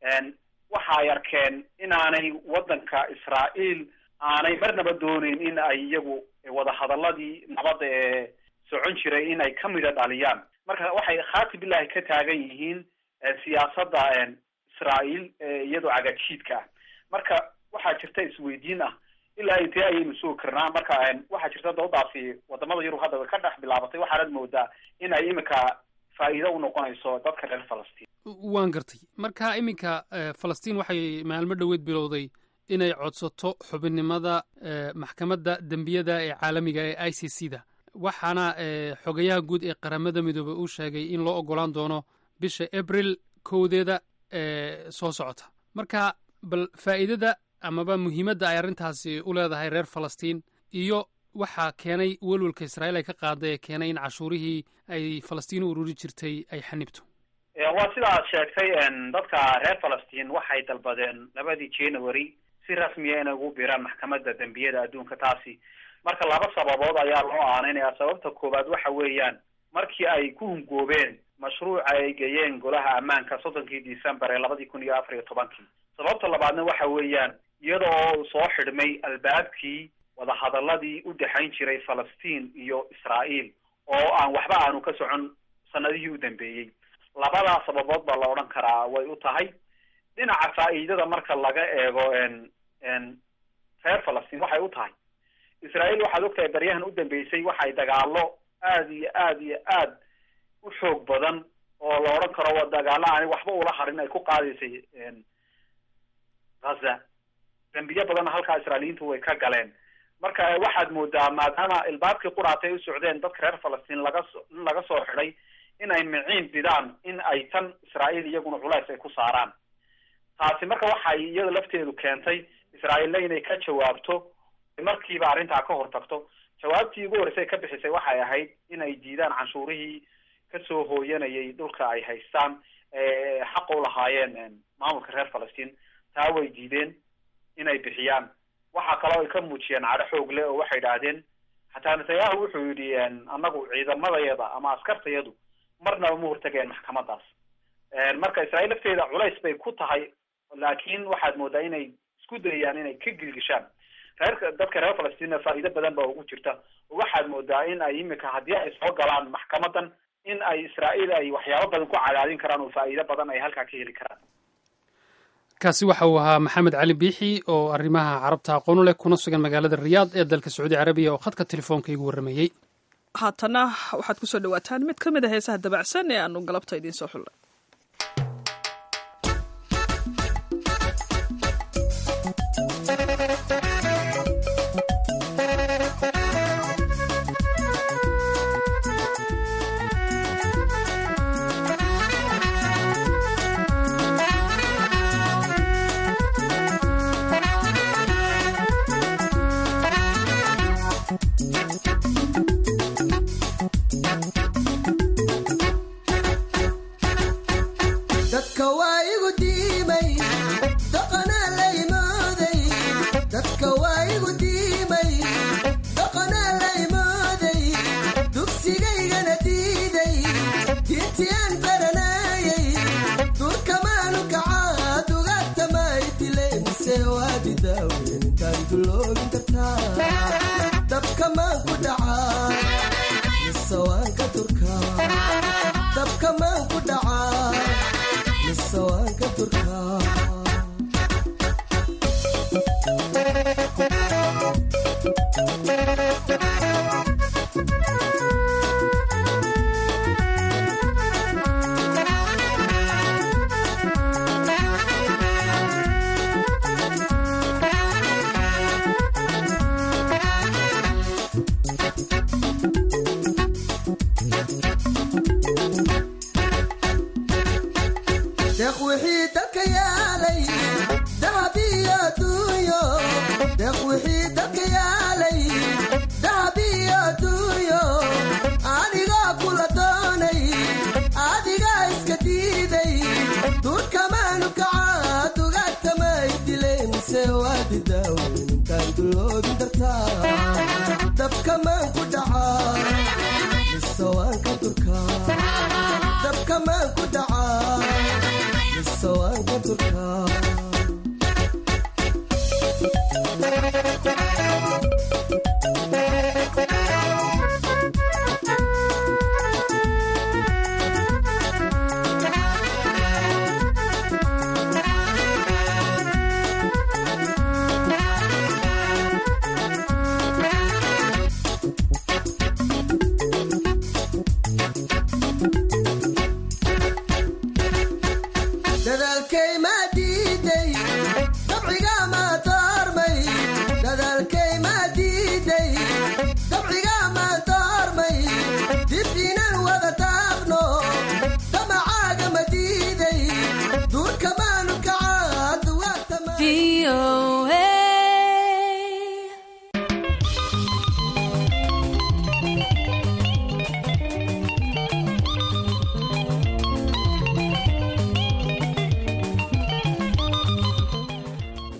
waxa ay arkeen inaanay waddanka israa'iil aanay marnaba dooneyn in ay iyagu wadahadaladii nabadda ee socon jiray in ay ka mida dhaliyaan marka waxay khaati billahi ka taagan yihiin siyaasadda israa'iil iyadoo cagajiidka ah marka waxaa jirta isweydiin ah ilaa intee ayaynu sugi karnaa marka waxaa jirta doodaasi wadamada yurub hadda way ka dhex bilaabatay waxaanad moodaa in ay imika faa'iido u noqonayso dadka reer falastiin waan gartay marka iminka falastiin waxay maalmo dhoweed bilowday inay codsato xubinnimada maxkamadda dembiyada ee caalamiga ee i c c da waxaana xogayaha guud ee qaramada midoobey uu sheegay in loo ogolaan doono bisha abril kowdeeda ee soo socota marka bal faa'iidada amaba muhiimadda ay arrintaasi u leedahay reer falastiin iyo waxaa keenay welwelka israa'iil ay ka qaaday ee keenay in cashuurihii ay falastiin u ururi jirtay ay xanibto waa sida aad sheegtay dadka reer falastiin waxay dalbadeen labadii january si rasmiya inay ugu biiraan maxkamadda dembiyada adduunka taasi marka laba sababood ayaa loo aaneynaya sababta koowaad waxa weeyaan markii ay ku hungoobeen mashruuca ay geeyeen golaha ammaanka soddonkii december ee labadii kun iyo afar iyo tobankii sababta labaadna waxa weeyaan iyadoo soo xidhmay albaabkii wadahadaladii u dhexayn jiray falastiin iyo israa'iil oo aan waxba aanu ka socon sanadihii u dambeeyey labadaa sababood baa la odhan karaa way u tahay dhinaca faa'iidada marka laga eego reer falastiin waxay u tahay israa'iil waxaad ogtahay baryahan u dambeysay waxay dagaalo aada iyo aada iyo aad u xoog badan oo la odhan karo waa dagaalo aani waxba ula harin ay ku qaadaysay ghaza dembiyo badanna halkaa israailiyiintu way ka galeen marka waxaad moodaa maadaama ilbaabkii quraatay u socdeen dadka reer falastiin laga so in laga soo xidhay in ay miciin bidaan in ay tan israa'iil iyaguna culays ay ku saaraan taasi marka waxay iyada lafteedu keentay israa'iilna inay ka jawaabto markiiba arrintaa ka hortagto jawaabtii ugu horreysay ka bixisay waxay ahayd in ay diidaan canshuurihii kasoo hooyanayay dhulka ay haystaan xaqa u lahaayeen maamulka reer falastiin taa way diideen inay bixiyaan waxaa kaloo ay ka muujiyeen cadho xoog leh oo waxay idhaahdeen xataa netanyahu wuxuu yidhi annagu ciidamadayada ama askartayadu marnaba ma hortageen maxkamadaas marka israa'iil lafteeda culays bay ku tahay laakiin waxaad moodaa inay isku dayayaan inay ka gilgishaan reer dadka reer falastiin faa'iido badan baa ugu jirta waxaad moodaa in ay imika haddii ay soo galaan maxkamadan in ay israa'iil ay waxyaabo badan ku cadaadin karaan oo faa'iido badan ay halkaa ka heli karaan kaasi waxa uu ahaa maxamed cali biixi oo arrimaha carabta aqoon u leh kuna sugan magaalada riyaad ee dalka sacuudi carabiya oo khadka telefoonka igu warramayey haatana waxaad kusoo dhawaataan mid ka mid a heesaha dabacsan ee aanu galabta idiin soo xullay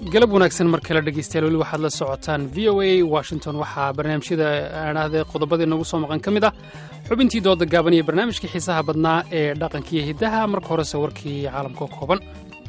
galab wanaagsan mar kale dhegeystayaal weli waxaad la socotaan v o a washington waxaa barnaamijyada aadhahde qodobadii nagu soo maqan ka mid ah xubintii dooda gaaban iyo barnaamijkii xiisaha badnaa ee dhaqankiiyo hiddaha marka horese warkii caalamka oo kooban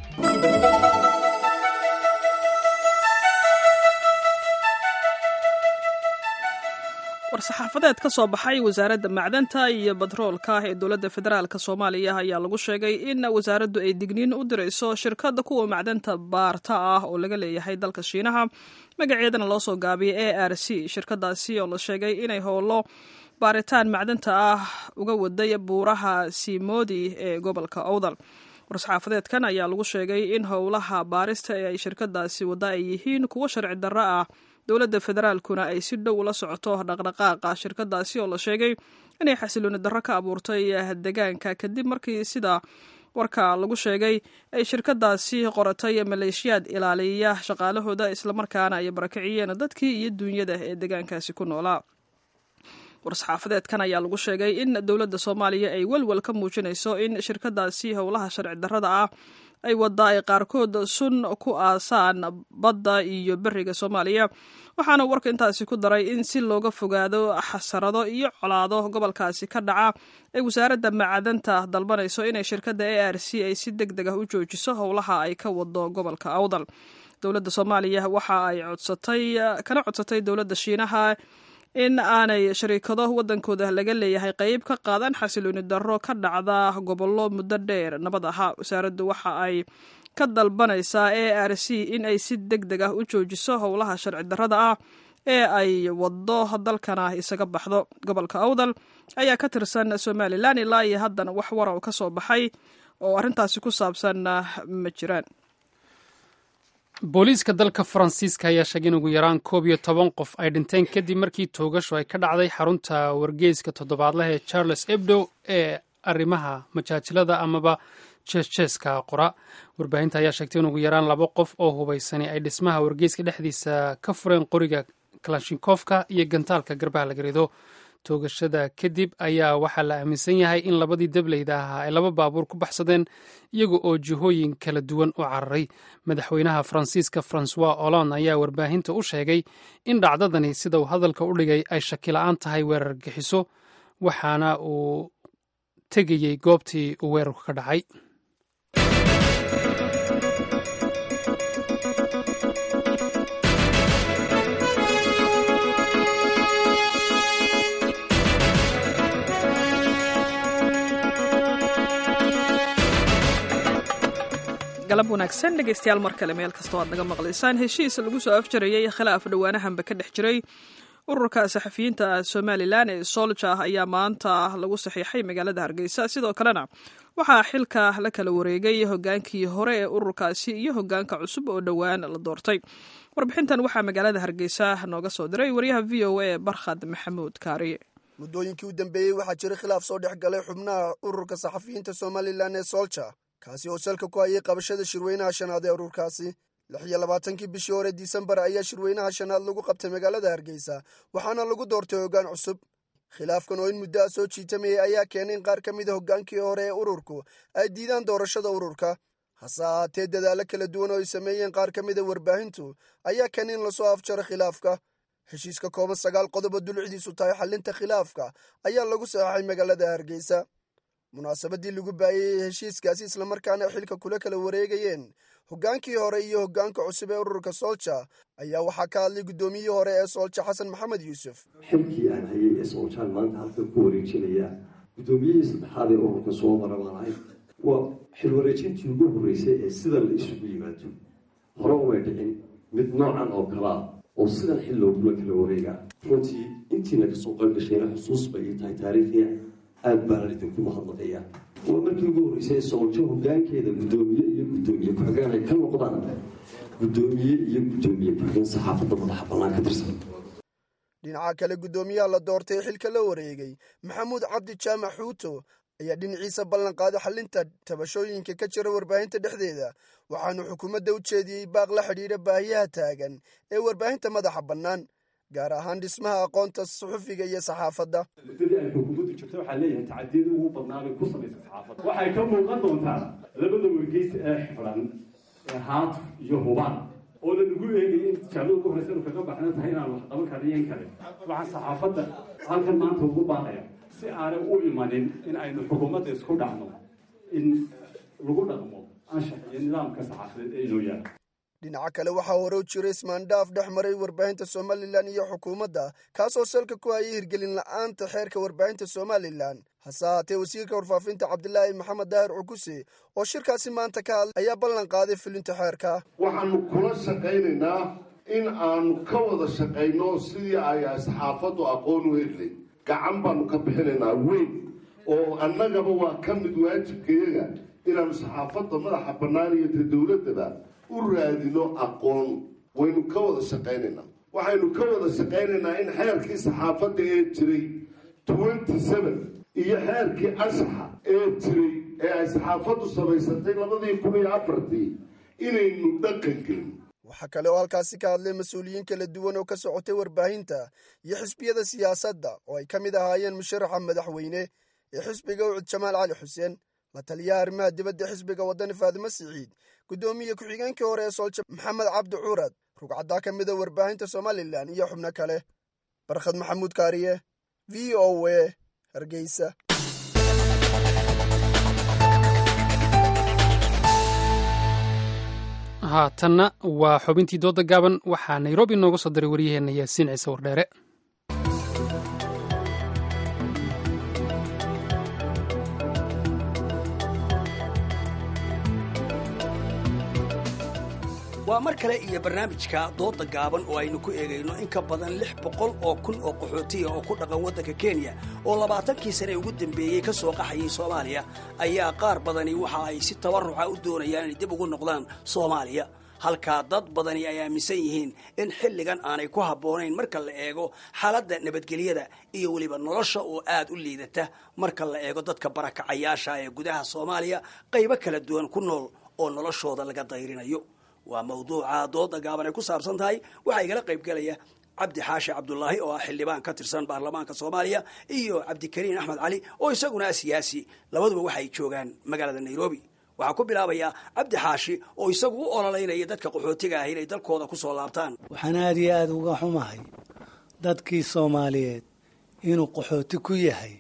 war-saxaafadeed ka soo baxay wasaaradda macdanta iyo batroolka ee dowladda federaalk soomaaliya ayaa lagu sheegay in wasaaraddu ay digniin u dirayso shirkadda kuwa macdanta baarta ah oo laga leeyahay dalka shiinaha magaceedana loo soo gaabiyay a r c shirkadaasi oo la sheegay inay howlo baaritaan macdanta ah uga waday buuraha siimoodi ee gobolka owdal war-saxaafadeedkan ayaa lagu sheegay in howlaha baarista ee ay shirkadaasi wada ay yihiin kuwo sharci darro ah dowladda federaalkuna ay si dhow la socoto dhaqdhaqaaqa shirkadaasi oo la sheegay inay xasilooni darro ka abuurtay deegaanka kadib markii sida warka lagu sheegay ay shirkadaasi qoratay maleeshiyaad ilaaliya shaqaalahooda islamarkaana ay barakiciyeen dadkii iyo duunyada ee deegaankaasi ku noolaa war-saxaafadeedkan ayaa lagu sheegay in dowladda soomaaliya ay welwel ka muujinayso in shirkadaasi howlaha sharci darrada ah ay wadda ay qaarkood sun ku aasaan badda iyo beriga soomaaliya waxaana warka intaasi ku daray in si looga fogaado xasarado iyo colaado gobolkaasi ka dhaca ay wasaaradda macdanta dalbanayso inay shirkadda a r c ay si deg deg ah u joojiso howlaha ay ka wado gobolka awdal dowladda soomaaliya waxa ay codsatay kana codsatay dowladda shiinaha in aanay shariikado waddankooda laga leeyahay qeyb ka qaadan xasilooni darro ka dhacda gobollo muddo dheer nabad ahaa wasaaraddu waxa ay ka dalbanaysaa a r c in ay si deg deg ah u joojiso howlaha sharci darrada ah ee ay waddo dalkana isaga baxdo gobolka awdal ayaa ka tirsan somalilan ilaa iyo haddana wax wara oo ka soo baxay oo arrintaasi ku saabsan ma jiraan booliiska dalka faransiiska ayaa sheegay in ugu yaraan koob iyo toban qof ay dhinteen kadib markii toogasho ay ka dhacday xarunta wargeyska toddobaadlaha ee charles ebdo ee arrimaha majaajilada amaba jeesjeeska qora warbaahinta ayaa sheegtay in ugu yaraan laba qof oo hubaysani ay dhismaha wargeyska dhexdiisa ka fureen qoriga kalashinkofka iyo gantaalka garbaha laga rido toogashada kadib ayaa waxaa la aaminsan yahay in labadii dableyda ahaa ay laba baabuur ku baxsadeen iyaga oo jihooyin kala duwan u cararay madaxweynaha faransiiska francois hollande ayaa warbaahinta u sheegay in dhacdadani sida uu hadalka u dhigay ay shakila-aan tahay weerar gixiso waxaana uu tegayey goobtii uu weerarku ka dhacay galab wanaagsan dhegeystayaal mar kale meel kastoo aad naga maqlaysaan heshiis lagu soo afjarayay khilaaf dhowaanahanba ka dhex jiray ururka saxafiyiinta somalilan ee solja ayaa maanta lagu saxiixay magaalada hargeysa sidoo kalena waxaa xilka la kala wareegay hogaankii hore ee ururkaasi iyo hogaanka cusub oo dhowaan la doortay warbixintan waxaa magaalada hargeysa nooga soo diray waryaha v o a barkhad maxamuud kaariye muddooyinkii u dambeeyey waxaa jiray khilaaf soo dhex galay xubnaha ururka saxafiyiinta somalilan ee solja kaasi oo salka ku hayay qabashada shirweynaha shanaad ee ururkaasi lix iyo labaatankii bishii hore disembar ayaa shirweynaha shanaad lagu qabtay magaalada hargeysa waxaana lagu doortay hoggaan cusub khilaafkan oo in muddo a soo jiitamayay ayaa keenay in qaar ka mida hoggaankii hore ee ururku ay diidaan doorashada ururka hase ahaatee dadaallo kala duwan oo ay sameeyeen qaar ka mida warbaahintu ayaa keenay in lasoo afjaro khilaafka heshiiska kooban sagaal qodobo dulucdiisu tahay xallinta khilaafka ayaa lagu saxaxay magaalada hargeysa munaasabadii lagu baayayey heshiiskaasi islamarkaana xilka kula kala wareegayeen hoggaankii hore iyo hoggaanka cusub ee ururka soolja ayaa waxaa ka hadlay guddoomiyihii hore ee soolja xasan maxamed yuusuf xilkii aan hayay ee sooljan maanta halkan ku wareejinaya guddoomiyihii saddexaad ee ururka soo mara baan ahay waa xil wareejintii ugu horreysay ee sidan la isugu yimaado hore umay dhicin mid noocan oo kalaa oo sidan xil loogula kala wareegaa runtii intiina kasoo qaybgashayna xusuus bay ii tahay taariikhiya aada baanan idinku mahadnaqayaa waa markii ugu horreysay sooljo hoggaankeeda guddoomiye iyo guddoomiye ku-xigeen ay ka noqdaan guddoomiye iyo guddoomiye ku-xigeen saxaafadda madaxa bannaan ka tirsan dhinaca kale guddoomiyaha la doortay xilka la wareegay maxamuud cabdi jaamac xuuto ayaa dhinaciisa ballan qaaday xallinta tabashooyinka ka jira warbaahinta dhexdeeda waxaanu xukuumadda u jeediyey baaq la xidhiidha baahiyaha taagan ee warbaahinta madaxa bannaan gaar ahaan dhismaha aqoonta suxufiga iyo saxaafadda muddadii ay xukuumaddu jirto waxaa leeyahay tacadiyada ugu badnaabay ku samaysa saxaafadda waxay ka muuqan doontaa labada wargeys ee xidhan ee haatuf iyo hubaan oo lanagu eegaya in tijaabada ugu horreysa inu kaga baxna tahay inaan wax qaban karna iyo in kale waxaan saxaafadda halkan maanta ugu baaqaya si aanay u imanin in aynu xukuumadda isku dhacno in lagu dhaqmo anshax iyo nidaamka saxaafadeed ee inoo yaala dhinaca kale waxaa hore u jiray ismaandhaaf dhex maray warbaahinta somalilan iyo xukuumadda kaasoo salka ku hayay hirgelin la'aanta xeerka warbaahinta somalilan hase haatee wasiirka warfaafinta cabdilaahi maxamed daahir cukuse oo shirkaasi maanta ka hadlay ayaa ballan qaaday fulinta xeerka waxaanu kula shaqaynaynaa in aanu ka wada shaqayno sidii ay saxaafaddu aqoon u helay gacan baanu ka bixinaynaa weyn oo annagaba waa ka mid waajibkayaga inaanu saxaafadda madaxa bannaan iyo ta dowladdaba u raadino aqoon waynu ka wada shaqaynaynaa waxaynu ka wada shaqaynaynaa in xeerkii saxaafadda ee jiray twenty seven iyo xeerkii anshaxa ee jiray ee ay saxaafaddu samaysatay labadii kun iyo afartii inaynu dhaqan gelin waxaa kale oo halkaasi ka hadlay mas-uuliyiin kala duwan oo ka socotay warbaahinta iyo xisbiyada siyaasadda oo ay ka mid ahaayeen musharaxa madaxweyne ee xisbiga ucud jamaal cali xuseen la taliyaha arrimaha dibadda xisbiga waddani faadimo siciid guddoomiye ku-xigeenkii hore ee soolja maxamed cabdi cuurad rugcaddaa ka mida warbaahinta somalilan iyo xubno kale barkhad maxamuud kaariye v o w hargeysa haatanna waa xubintii dooda gaaban waxaa nairobi nooga soo diray waryaheenna yaasiin ciise wardheere waa mar kale iyo barnaamijka dooda gaaban oo aynu ku eegayno in ka badan lix boqol oo kun oo qaxootiya oo ku dhaqan waddanka kenya oo labaatankii sane ugu dambeeyey ka soo qaxayay soomaaliya ayaa qaar badani waxa ay si tabarruca u doonayaan inay dib ugu noqdaan soomaaliya halkaa dad badani ay aaminsan yihiin in xilligan aanay ku habboonayn marka la eego xaaladda nabadgelyada iyo weliba nolosha oo aad u liidata marka la eego dadka barakacayaasha ee gudaha soomaaliya qaybo kala duwan ku nool oo noloshooda laga dayrinayo waa mawduuca dooda gaaban ay ku saabsan tahay waxaa igala qayb gelaya cabdi xaashi cabdulaahi oo ah xildhibaan ka tirsan baarlamaanka soomaaliya iyo cabdikariin axmed cali oo isaguna ah siyaasi labaduba waxay joogaan magaalada nairobi waxaa ku bilaabayaa cabdi xaashi oo isagu u ololeynaya dadka qaxootiga ah inay dalkooda ku soo laabtaan waxaan aada iyo aada uga xumahay dadkii soomaaliyeed inuu qaxooti ku yahay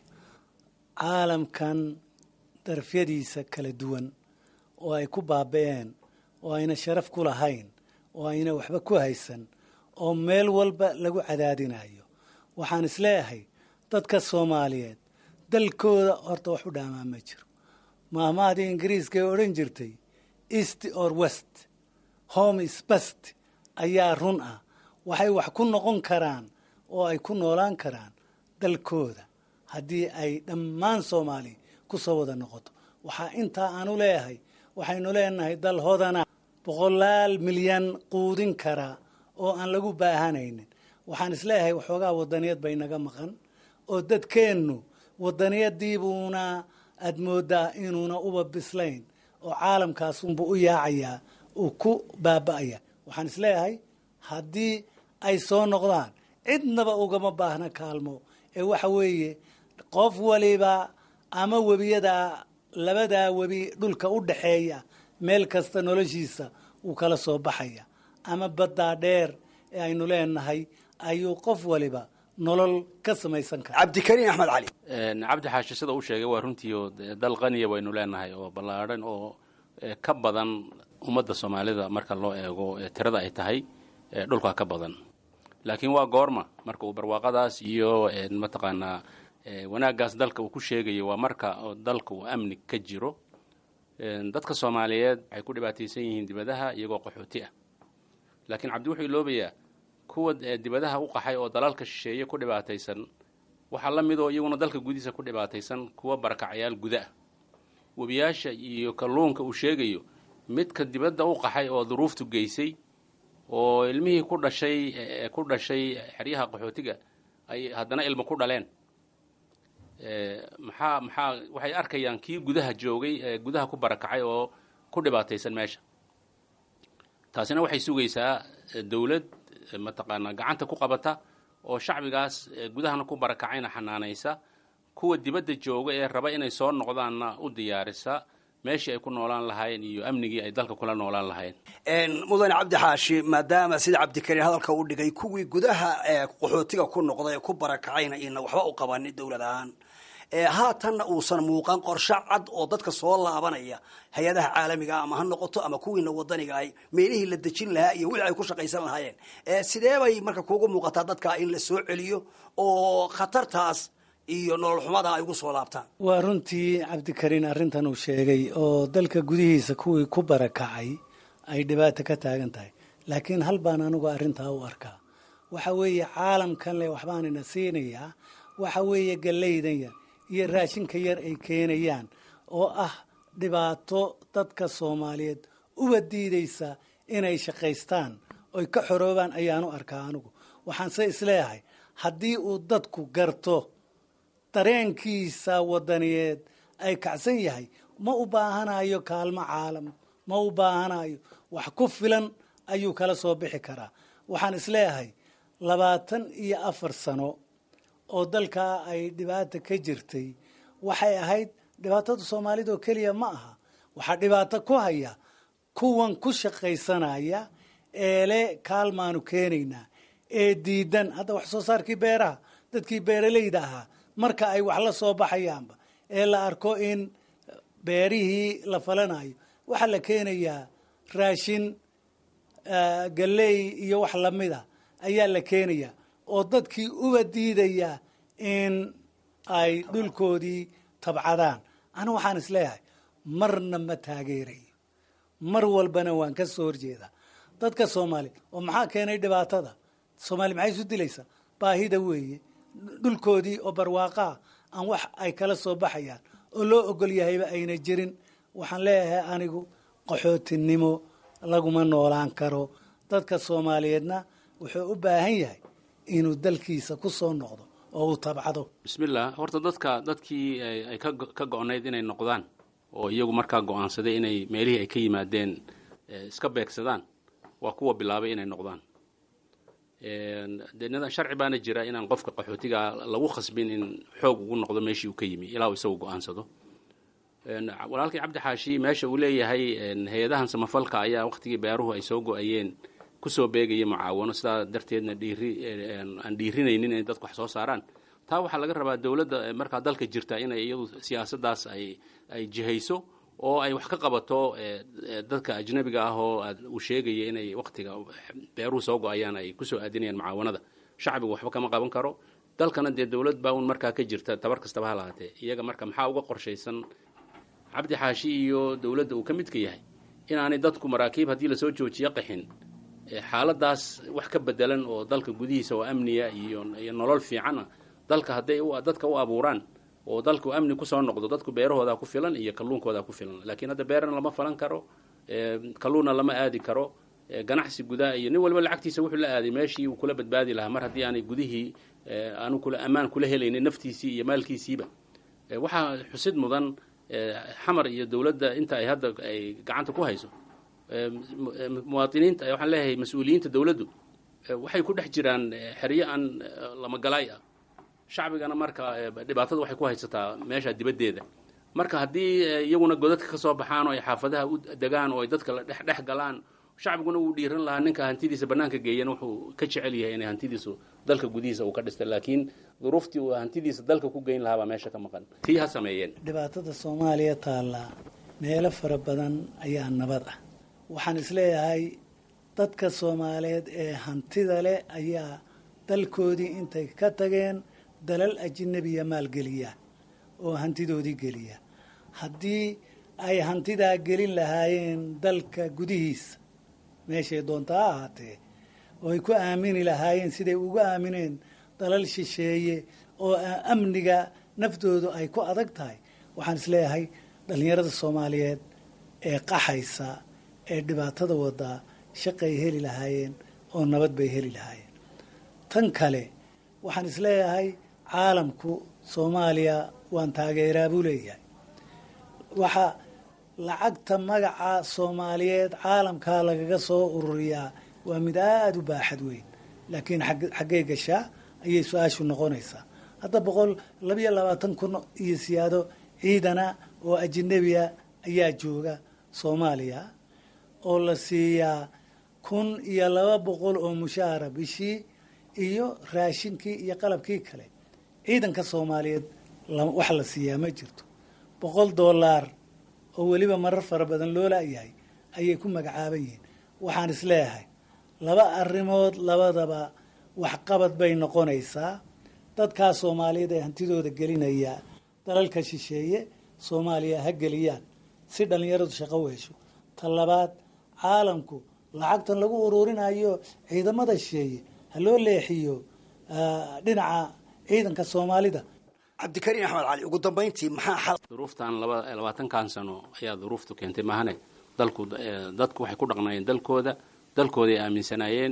caalamkan darafyadiisa kala duwan oo ay ku baaba'een oo ayna sharaf ku lahayn oo ayna waxba ku haysan oo meel walba lagu cadaadinayo waxaan isleeyahay dadka soomaaliyeed dalkooda horta wax u dhaamaa ma jiro maahmahdii ingiriiska ee odhan jirtay east or west home is best ayaa run ah waxay wax ku noqon karaan oo ay ku noolaan karaan dalkooda haddii ay dhammaan soomaali ku soo wada noqoto waxaa intaa aanu leeyahay waxaynu leenahay dal hodana boqolaal milyan quudin karaa oo aan lagu baahanaynin waxaan isleeyahay waxoogaa wadaniyad bay naga maqan oo dadkeennu wadaniyadiibuuna aad moodaa inuuna uba bislayn oo caalamkaasunbu u yaacayaa uu ku baaba'aya waxaan isleeyahay haddii ay soo noqdaan cidnaba ugama baahna kaalmo ee waxa weeye qof waliba ama webiyadaa labadaa webi dhulka u dhaxeeya meel kasta noloshiisa wuu kala soo baxaya ama baddaa dheer ee aynu leenahay ayuu qof waliba nolol ka samaysan kara cabdikariin axmed cali cabdi xaashi sida uu sheegay waa runtii oo dal qaniya baynu leenahay oo ballaadhan oo ka badan ummadda soomaalida marka loo eego tirada ay tahay dhulka ka badan laakiin waa goorma marka uu barwaaqadaas iyo mataqaanaa wanaaggaas dalka uu ku sheegayo waa marka dalka uu amni ka jiro dadka soomaaliyeed waxay ku dhibaataysan yihiin dibadaha iyagoo qaxooti ah laakiin cabdi wuxuu iloobayaa kuwa dibadaha u qaxay oo dalalka shisheeye ku dhibaataysan waxaa la mid oo iyaguna dalka gudihiisa ku dhibaataysan kuwa barakacayaal guda ah webiyaasha iyo kalluunka uu sheegayo midka dibadda u qaxay oo duruuftu geysay oo ilmihii ku dhashay ku dhashay xeryaha qaxootiga ay haddana ilmo ku dhaleen maxaa maxaa waxay arkayaan kii gudaha joogay ee gudaha ku barakacay oo ku dhibaataysan meesha taasina waxay sugaysaa dowlad mataqaanaa gacanta ku qabata oo shacbigaas gudahana ku barakacayna xanaanaysa kuwa dibadda jooga ee raba inay soo noqdaanna u diyaarisa meeshii ay ku noolaan lahaayeen iyo amnigii ay dalka kula noolaan lahaayeen mudane cabdi xaashi maadaama sida cabdikariin hadalka u dhigay kuwii gudaha ee qaxootiga ku noqday ee ku barakacayna ina waxba u qabanin dowlad ahaan haatanna uusan muuqan qorshe cad oo dadka soo laabanaya hay-adaha caalamiga ama ha noqoto ama kuwiina wadaniga ay meelihii la dejin lahaa iyo wixii ay ku shaqaysan lahaayeen sidee bay marka kuugu muuqataa dadka in la soo celiyo oo khatartaas iyo nolol xumada ay ugu soo laabtaan waa runtii cabdikariin arrintan uu sheegay oo dalka gudihiisa kuwii ku barakacay ay dhibaato ka taagan tahay laakiin hal baan anigu arrintaa u arkaa waxa weeye caalamkan le waxbaanina siinayaa waxa weeye gallaydan yar iyo raashinka yar ay keenayaan oo ah dhibaato dadka soomaaliyeed uba diidaysa inay shaqaystaan oy ka xoroobaan ayaanu arkaa anigu waxaanse isleeyahay haddii uu dadku garto dareenkiisa wadaniyeed ay kacsan yahay ma u baahanayo kaalmo caalam ma u baahanayo wax ku filan ayuu kala soo bixi karaa waxaan isleeyahay labaatan iyo afar sano oo dalkaa ay dhibaata ka jirtay waxay ahayd dhibaatada soomaalida oo keliya ma aha waxaa dhibaato ku haya kuwan ku shaqaysanaya eele kaalmaanu keenaynaa ee diidan hadda wax soo saarkii beeraha dadkii beeralayda ahaa marka ay wax la soo baxayaanba ee la arko in beerihii la falanayo waxaa la keenayaa raashin galley iyo wax lamida ayaa la keenayaa oo dadkii uba diidaya in ay dhulkoodii tabcadaan anigu waxaan isleeyahay marna ma taageerayo mar walbana waan ka soo horjeedaa dadka soomaaliya oo maxaa keenay dhibaatada soomaaliya maxay isu dilaysaa baahida weeye dhulkoodii oo barwaaqaa aan wax ay kala soo baxayaan oo loo ogol yahayba ayna jirin waxaan leeyahay anigu qaxootinimo laguma noolaan karo dadka soomaaliyeedna wuxuu u baahan yahay inuu dalkiisa ku soo noqdo oo uu tabcado bismillah horta dadka dadkii ay ka go-nayd inay noqdaan oo iyagu markaa go-aansaday inay meelihii ay ka yimaadeen iska beegsadaan waa kuwa bilaabay inay noqdaan dee nidan sharci baana jira inaan qofka qaxootiga lagu khasbin in xoog ugu noqdo meeshii uu ka yimi ilaa uu isagu go-aansado walaalkii cabdi xaashi meesha uu leeyahay hay-adahan samafalka ayaa waktigii beeruhu ay soo go-ayeen kusoo beegaya mucaawano sidaa darteedna dhiiri aan dhiirinaynin inay dadku wax soo saaraan taa waxaa laga rabaa dowladda markaa dalka jirta inay iyadu siyaasaddaas ay ay jihayso oo ay wax ka qabato dadka ajnabiga ah oo uu sheegaya inay waktiga beeruhu soo go-ayaan ay kusoo aadinayaan mucaawanada shacbigu waxba kama qaban karo dalkana dee dowlad baa un markaa ka jirta tabar kastaba ha lahaatee iyaga marka maxaa uga qorshaysan cabdi xaashi iyo dowladda uu ka midka yahay inaanay dadku maraakiib haddii lasoo joojiyo qaxin xaaladaas wax ka bedelan oo dalka gudihiisa oo amniya iyo iyo nolol fiicana dalka hadday dadka u abuuraan oo dalku amni kusoo noqdo dadku beerahoodaa ku filan iyo kalluunkoodaa ku filan laakiin hadda beerana lama falan karo kalluunna lama aadi karo ganacsi gudaa iyo nin walba lacagtiisa wuxuu la aaday meeshii uu kula badbaadi lahaa mar haddii aanay gudihii aanu kula ammaan kula helaynin naftiisii iyo maalkiisiiba waxaa xusid mudan xamar iyo dowladda inta ay hadda ay gacanta ku hayso muwaadiniinta waxaan leeyahay mas-uuliyiinta dowladdu waxay ku dhex jiraan xeryo aan lamagalaay ah shacbigana marka dhibaatada waxay ku haysataa meesha dibaddeeda marka haddii iyaguna godadka ka soo baxaan oo ay xaafadaha u degaan oo ay dadka la dhex dhex galaan shacbiguna wuu dhiiran lahaa ninka hantidiisa bannaanka geeyan wuxuu ka jecel yahay inay hantidiisu dalka gudihiisa uu ka dhistay laakiin duruuftii uu hantidiisa dalka ku geyn lahaa baa meesha ka maqan tii ha sameeyeen dhibaatada soomaaliya taallaa meelo fara badan ayaa nabad ah waxaan isleeyahay dadka soomaaliyeed ee hantida leh ayaa dalkoodii intay ka tageen dalal ajinabiya maalgeliya oo hantidoodii geliya haddii ay hantidaa gelin lahaayeen dalka gudihiisa meeshay doonta ha ahaatee oo ay ku aamini lahaayeen siday ugu aamineen dalal shisheeye oo amniga naftoodu ay ku adag tahay waxaan isleeyahay dhallinyarada soomaaliyeed ee qaxaysa ee dhibaatada wadaa shaqay heli lahaayeen oo nabad bay heli lahaayeen tan kale waxaan isleeyahay caalamku soomaaliya waan taageeraa buu leeyahay waxa lacagta magaca soomaaliyeed caalamkaa lagaga soo ururiyaa waa mid aada u baaxad weyn laakiin xaggee gashaa ayay su-aashu noqonaysaa hadda boqol labiyo labaatan kun iyo siyaado ciidana oo ajinabiya ayaa jooga soomaaliya oo la siiyaa kun iyo laba boqol oo mushaahara bishii iyo raashinkii iyo qalabkii kale ciidanka soomaaliyeed wax la siiyaa ma jirto boqol doolaar oo weliba marar fara badan loo laayahay ayay ku magacaaban yihiin waxaan isleeyahay laba arrimood labadaba waxqabad bay noqonaysaa dadkaa soomaaliyeed ee hantidooda gelinaya dalalka shisheeye soomaaliya ha geliyaan si dhallinyaradu shaqo u hesho ta labaad caalamku lacagtan lagu ururinayo ciidamada shisheeye ha loo leexiyo dhinaca ciidanka soomaalida cabdikariin axmed cali ugu dambayntii maxaa xal duruuftan laba labaatankan sano ayaa duruuftu keentay maahane dalku dadku waxay ku dhaqnaayeen dalkooda dalkooday aaminsanaayeen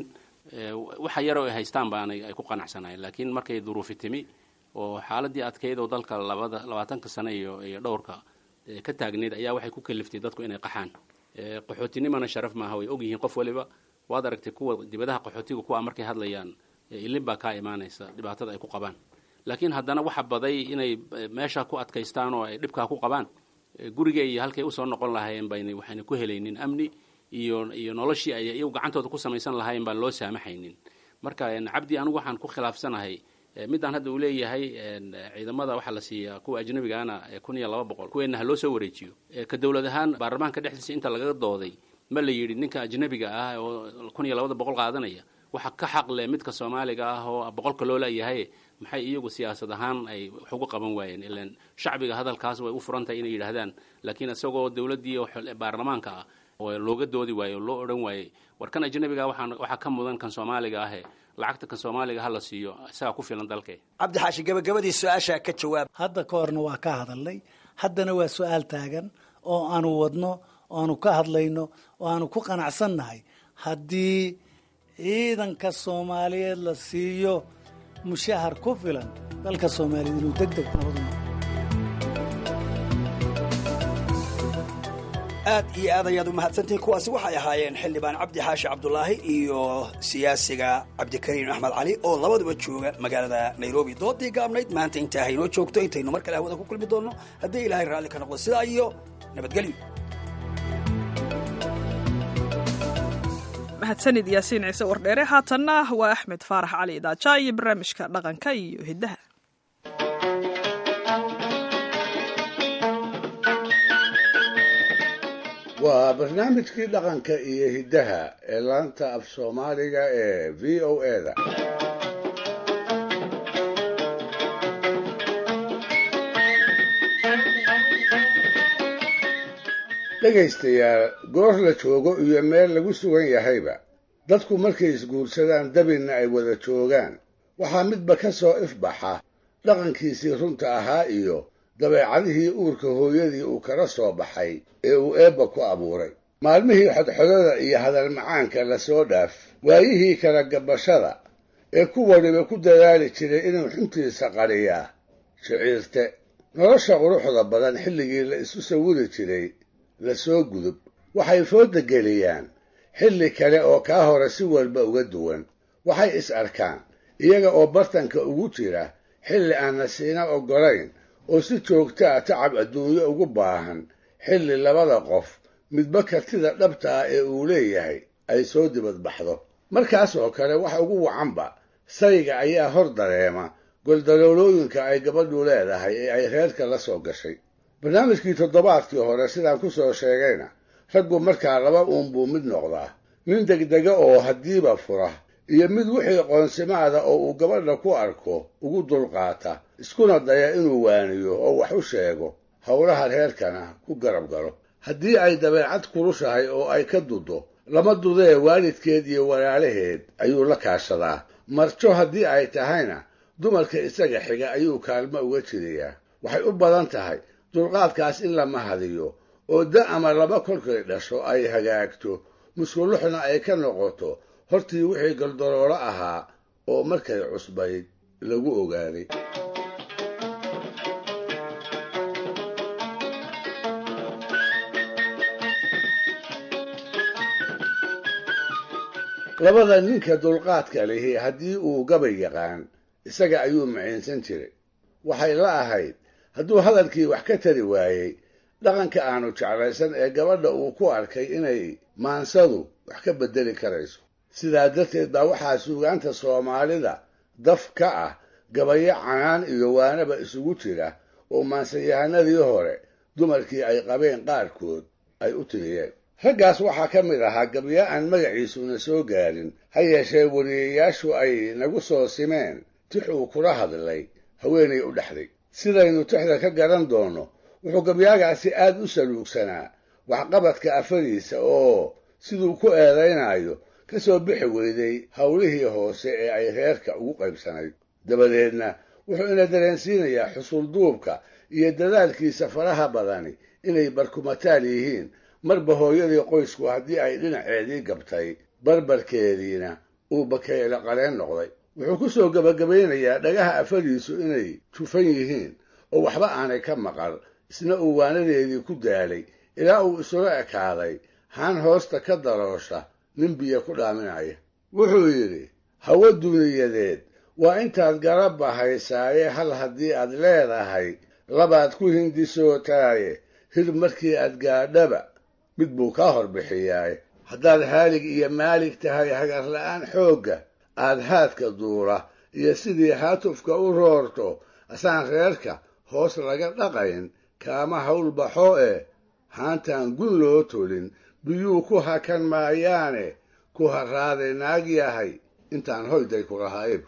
waxa yaroo ay haystaan baanay ay ku qanacsanaayeen laakiin markay duruufi timi oo xaaladii adkeyd oo dalka labada labaatanka sano iyo iyo dhowrka ka taagneyd ayaa waxay ku kaliftay dadku inay qaxaan qaxootinimana sharaf maaha way ogyihiin qof waliba waad aragtay kuwa dibadaha qaxootiga kuwa markay hadlayaan ilin baa kaa imaanaysa dhibaatada ay ku qabaan laakiin haddana waxa baday inay meesha ku adkaystaan oo ay dhibkaa ku qabaan guriga iyo halkay usoo noqon lahaayeen bayna waxayna ku helaynin amni iyo iyo noloshii ay iyagu gacantooda ku samaysan lahaayeen baan loo saamaxaynin marka cabdi anigu waxaan ku khilaafsanahay midaan hadda uu leeyahay ciidamada waxaa la siiyaa kuwa ajnabigaana kun iyo laba boqol kuweenna ha loo soo wareejiyo ka dowlad ahaan baarlamaanka dhexdiisa inta lagaga dooday ma la yidhi ninka ajnabiga ah oo kun iyo labada boqol qaadanaya waxa ka xaq leh midka soomaaliga ah oo boqolka loo laayahay maxay iyagu siyaasad ahaan ay wax uga qaban waayeen ilan shacbiga hadalkaas way u furan tahay inay yidhaahdaan laakiin isagoo dowladdii baarlamaanka ah oo looga doodi waaye oo loo odhan waayey war kan ajnabiga waxaa waxaa ka mudan kan soomaaliga ahe lacagta kan soomaaliga ha la siiyo isagaa ku filan dalke cabdi xaashi gabagabadii su-aashaa ka jawaab hadda ka horna waa ka hadalnay haddana waa su-aal taagan oo aanu wadno oo aanu ka hadlayno oo aanu ku qanacsannahay haddii ciidanka soomaaliyeed la siiyo mushahar ku filan dalka soomaaliyeed inuu deg deg noqdo aad iyo aad ayaad u mahadsantihiin kuwaasi waxay ahaayeen xildhibaan cabdi xaashi cabdulaahi iyo siyaasiga cabdikariim axmed cali oo labaduba jooga magaalada nairobi doodii gaabnayd maanta intaa haynoo joogto intaynu mar kale hawada ku kulmi doonno haddii ilaahay raalli ka noqdo sidaa iyo nabadgelyo mahadsanid yaasiin ciise wardheere haatanna waa axmed faarax cali idaaja iyo barnaamijka dhaqanka iyo hiddaha waa barnaamijkii dhaqanka iyo hiddaha ee laanta af soomaaliga ee v o eda dhegaystayaal goor la joogo iyo meel lagu sugan yahayba dadku markay isguursadaan dabinna ay wada joogaan waxaa midba ka soo ifbaxa dhaqankiisii runta ahaa iyo dabeecadihii uurka hooyadii uu kala soo baxay ee uu eebba ku abuuray maalmihii xodxodada iyo hadal macaanka la soo dhaaf waayihii kala gabashada ee ku waliba ku dadaali jiray inuu xuntiisa qadhiyaa shiciirte nolosha quruxda badan xilligii la isu sawiri jiray la soo gudub waxay fooda geliyaan xilli kale oo kaa hore si walba uga duwan waxay is arkaan iyaga oo bartanka ugu jira xilli aan nasiina oggolayn oo si joogta a tacab adduunyo ugu baahan xilli labada qof midba kartida dhabta ah ee uu leeyahay ay soo dibadbaxdo markaas oo kale wax ugu wacanba sayga ayaa hor dareema goldaloolooyinka ay gabadhu leedahay ee ay reerka la soo gashay barnaamijkii toddobaadkii hore sidaan ku soo sheegayna raggu markaa laba uun buu mid noqdaa nin degdega oo haddiiba fura iyo mid wixii qoonsimaada oo uu gabadha ku arko ugu dulqaata iskuna daya inuu waaniyo oo wax u sheego howlaha reerkana ku garab galo haddii ay dabeecad kurushahay oo ay ka dudo lama dudee waalidkeed iyo walaalaheed ayuu la kaashadaa marjo haddii ay tahayna dumarka isaga xiga ayuu kaalmo uga jiriyaa waxay u badan tahay dulqaadkaas in lama hadiyo oo da ama laba kolkay dhasho ay hagaagto muskuluxna ay ka noqoto hortii wixii galdaloolo ahaa oo markay cusbayd lagu ogaaday labada ninka dulqaadka lihi haddii uu gabay yaqaan isaga ayuu maciinsan jiray waxay la ahayd hadduu hadalkii wax ka tari waayey dhaqanka aanu jeclaysan ee gabadha uu ku arkay inay maansadu wax ka beddeli karayso sidaa darteed baa waxaa suugaanta soomaalida daf ka ah gabayo canaan iyo waanaba isugu jira oo maansayahanadii hore dumarkii ay qabeen qaarkood ay u tiriyeen raggaas waxaa ka mid ahaa gabyo aan magaciisuna soo gaarin ha yeeshee wariyayaashu ay nagu soo simeen tix uu kula hadlay haweenay u dhexday sidaynu tixda ka garan doonno wuxuu gabyaagaasi aad u saluugsanaa waxqabadka afadiisa oo siduu ku eedaynayo ka soo bixi weyday howlihii hoose ee ay reerka ugu qaybsanayd dabadeedna wuxuu ina dareensiinayaa xusulduubka iyo dadaalkiisa faraha badani inay barkumataal yihiin marba hooyadii qoysku haddii ay dhinaceedii gabtay barbarkeediina uu bakeyle qaleen noqday wuxuu ku soo gebagabaynayaa dhagaha afadiisu inay jufan yihiin oo waxba aanay ka maqal isna uu waanadeedii ku daalay ilaa uu isula ekaaday haan hoosta ka daroosha nin biyo ku dhaaminaya wuxuu yidhi hawo duniyadeed waa intaad garabba haysaaye hal haddii aad leedahay labaad ku hindisootaaye hir markii aad gaadhaba mid buu kaa hor bixiyaaye haddaad haalig iyo maalig tahay hagarla'aan xoogga aad haadka duula iyo sidii haatufka u roorto asaan reerka hoos laga dhaqayn kaama hawl baxo eh haantaan gun loo tolin biyuu ku hakan maayaane ku harraaday naag yahay intaan hoyday ku lahaayb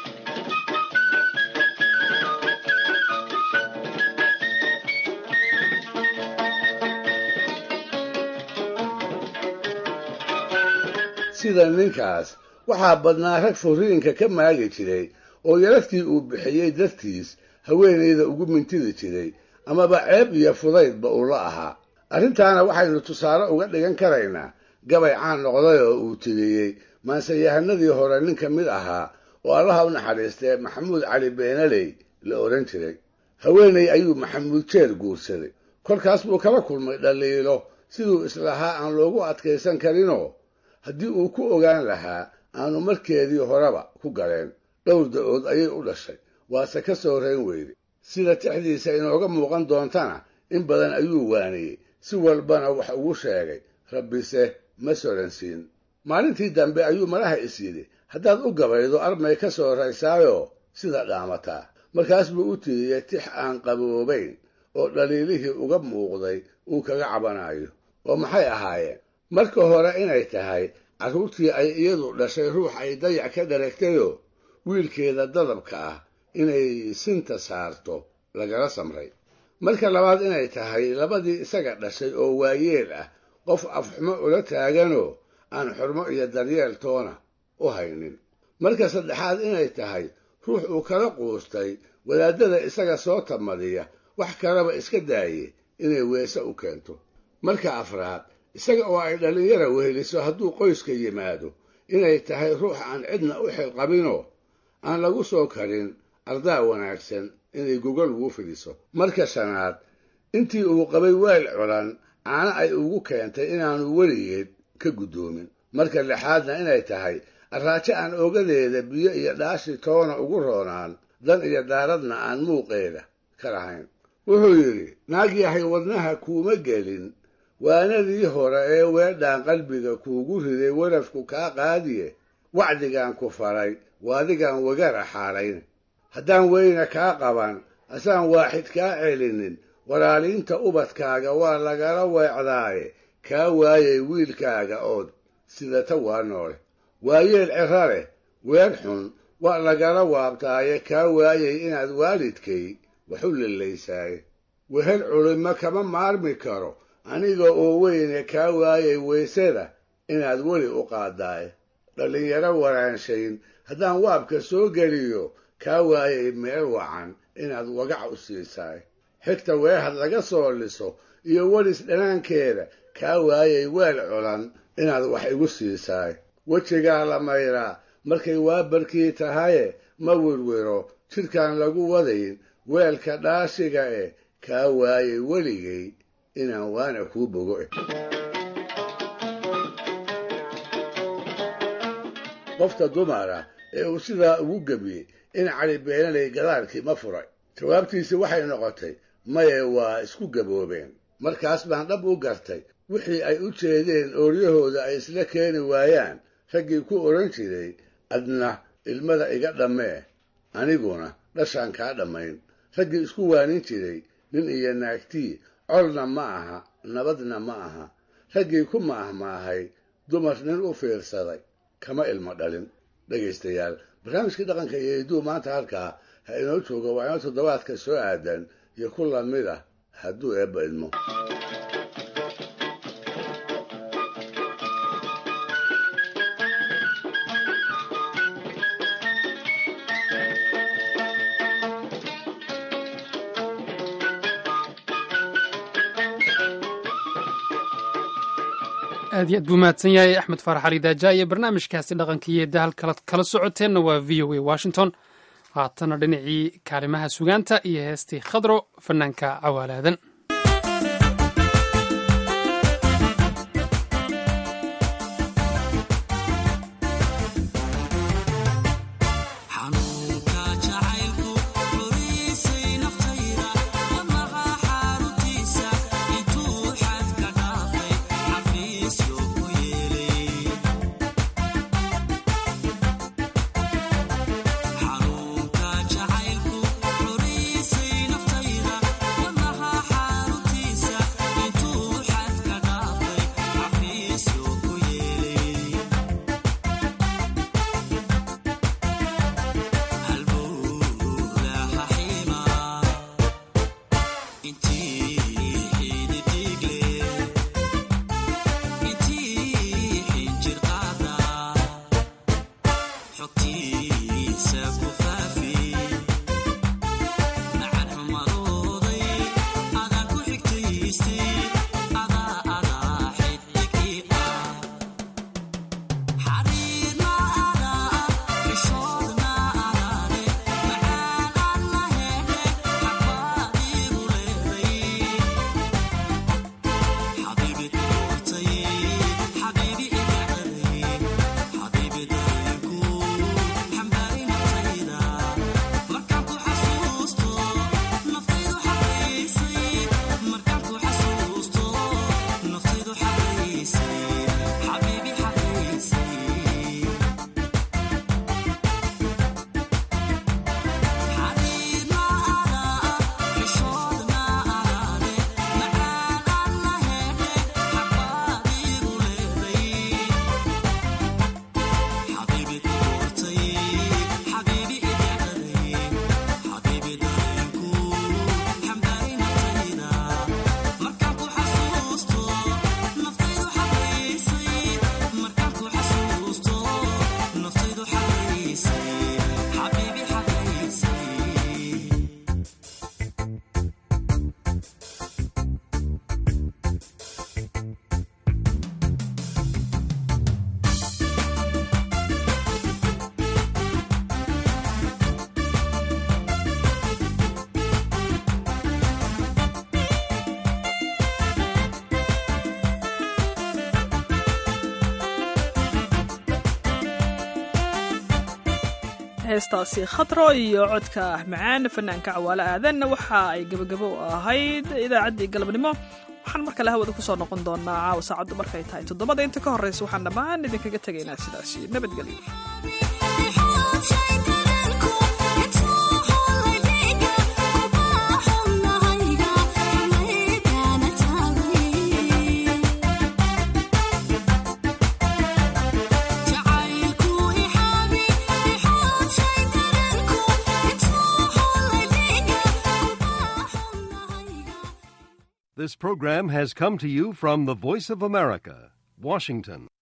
sida ninkaas waxaa badnaa rag furiinka ka maagi jiray oo yaradkii uu bixiyey dartiis haweenayda ugu mintidi jiray amaba ceeb iyo fudaydba uu la ahaa arrintaana waxaynu tusaale uga dhigan karaynaa gabay caan noqday oo uu tiriyey maansayahanadii hore nin ka mid ahaa oo allaha u naxariistee maxamuud cali beenaley la odhan jiray haweenay ayuu maxamuud jeer guursaday kolkaas buu kala kulmay dhaliilo siduu islahaa aan loogu adkaysan karinoo haddii uu ku ogaan lahaa aanu markeedii horeba ku galeen dhowr da-ood ayay u dhashay waase ka soo rayn weyday sida tixdiisa inooga muuqan doontana in badan ayuu waaniyey si walbana wax ugu sheegay rabbise ma soransiin maalintii dambe ayuu malaha is yidhi haddaad u gabaydo armay ka soo raysaayoo sida dhaamataa markaas buu u tiriyey tix aan qaboobayn oo dhaliilihii uga muuqday uu kaga cabanayo oo maxay ahaayeen marka hore inay tahay carruurtii ay iyadu dhashay ruux ay dayac ka dharagtayoo wiilkeeda dadabka ah inay sinta saarto lagala samray marka labaad inay tahay labadii isaga dhashay oo waayeel ah qof afxumo ula taaganoo aan xurmo iyo daryeel toona u haynin marka saddexaad inay tahay ruux uu kala quustay wadaadada isaga soo tamadiya wax kaleba iska daaye inay weese u keento marka afraad isaga oo ay dhallinyara weheliso hadduu qoyska yimaado inay tahay ruux aan cidna u xilqabinoo aan lagu soo karin ardaa wanaagsan inay gogol ugu fidiso marka shanaad intii uu qabay weel culan caano ay ugu keentay inaanu weligeed ka guddoomin marka lixaadna inay tahay arraajo aan ogadeeda biyo iyo dhaashi toona ugu roonaan dan iyo daaradna aan muuqeeda ka lahayn wuxuu yidhi naag yahay wadnaha kuuma gelin waanadii hore ee weedhaan qalbiga kuugu riday warafku kaa qaadiye wacdigaan ku faray waadigaan wagara xaalayn haddaan weyna kaa qaban asaan waaxid kaa celinin walaaliinta ubadkaaga waa lagala weecdaaye kaa waayay wiilkaaga ood sidata waa noole waayeel ciro leh weer xun waa lagala waabtaaye kaa waayay inaad waalidkay wax u lillaysaaye wehel culimo kama maarmi karo aniga oo weyne kaa waayay weysada inaad weli u qaadaaye dhallinyaro waraanshayn haddaan waabka soo geliyo kaa waayay meel wacan inaad wagac u siisaay xigta weehad laga soo liso iyo welis dhanaankeeda kaa waayay weel culan inaad wax igu siisaay wejigaa la mayraa markay waabarkii tahaye ma wirwiro jidhkaan lagu wadayn weelka dhaashiga eh kaa waayay weligay inaan waana kuu bogo eh qofka dumara ee uu sidaa ugu gebiyey in cali beenaley gadaalkii ma furay jawaabtiisi waxay noqotay maye waa isku gaboobeen markaas baan dhab u gartay wixii ay u jeedeen ooryahooda ay isla keeni waayaan raggii ku odhan jiray adna ilmada iga dhammee aniguna dhashaan kaa dhammayn raggii isku waanin jiray nin iyo naagtii colna ma aha nabadna ma aha raggii ku maahmaahay dumar nin u fiirsaday kama ilmo dhalin dhegaystayaal barnaamijkii dhaqanka iyo hidduu maanta halkaa ha inoo jooga waa inoo toddobaadka soo aadan iyo ku lamid ah hadduu eebba idmo aad iyo aad buu mahadsan yahay axmed faarax ali daaja iyo barnaamijkaasi dhaqanka iyo dahal kala socoteenna waa v o a washington haatana dhinacii kaalimaha sugaanta iyo heestii khadro fanaanka cawaalaadan heestaasi khatro iyo codka macaan fanaanka cawaale aadanna waxa ay gebagabo u ahayd idaacaddii galabnimo waxaan mar kale hawada kusoo noqon doonaa caawa saacaddu markay tahay toddobada inta ka horreysa waxaan dhammaan idinkaga tegaynaa sidaasi nabadgelyo This program has come to you from the Voice of America, Washington.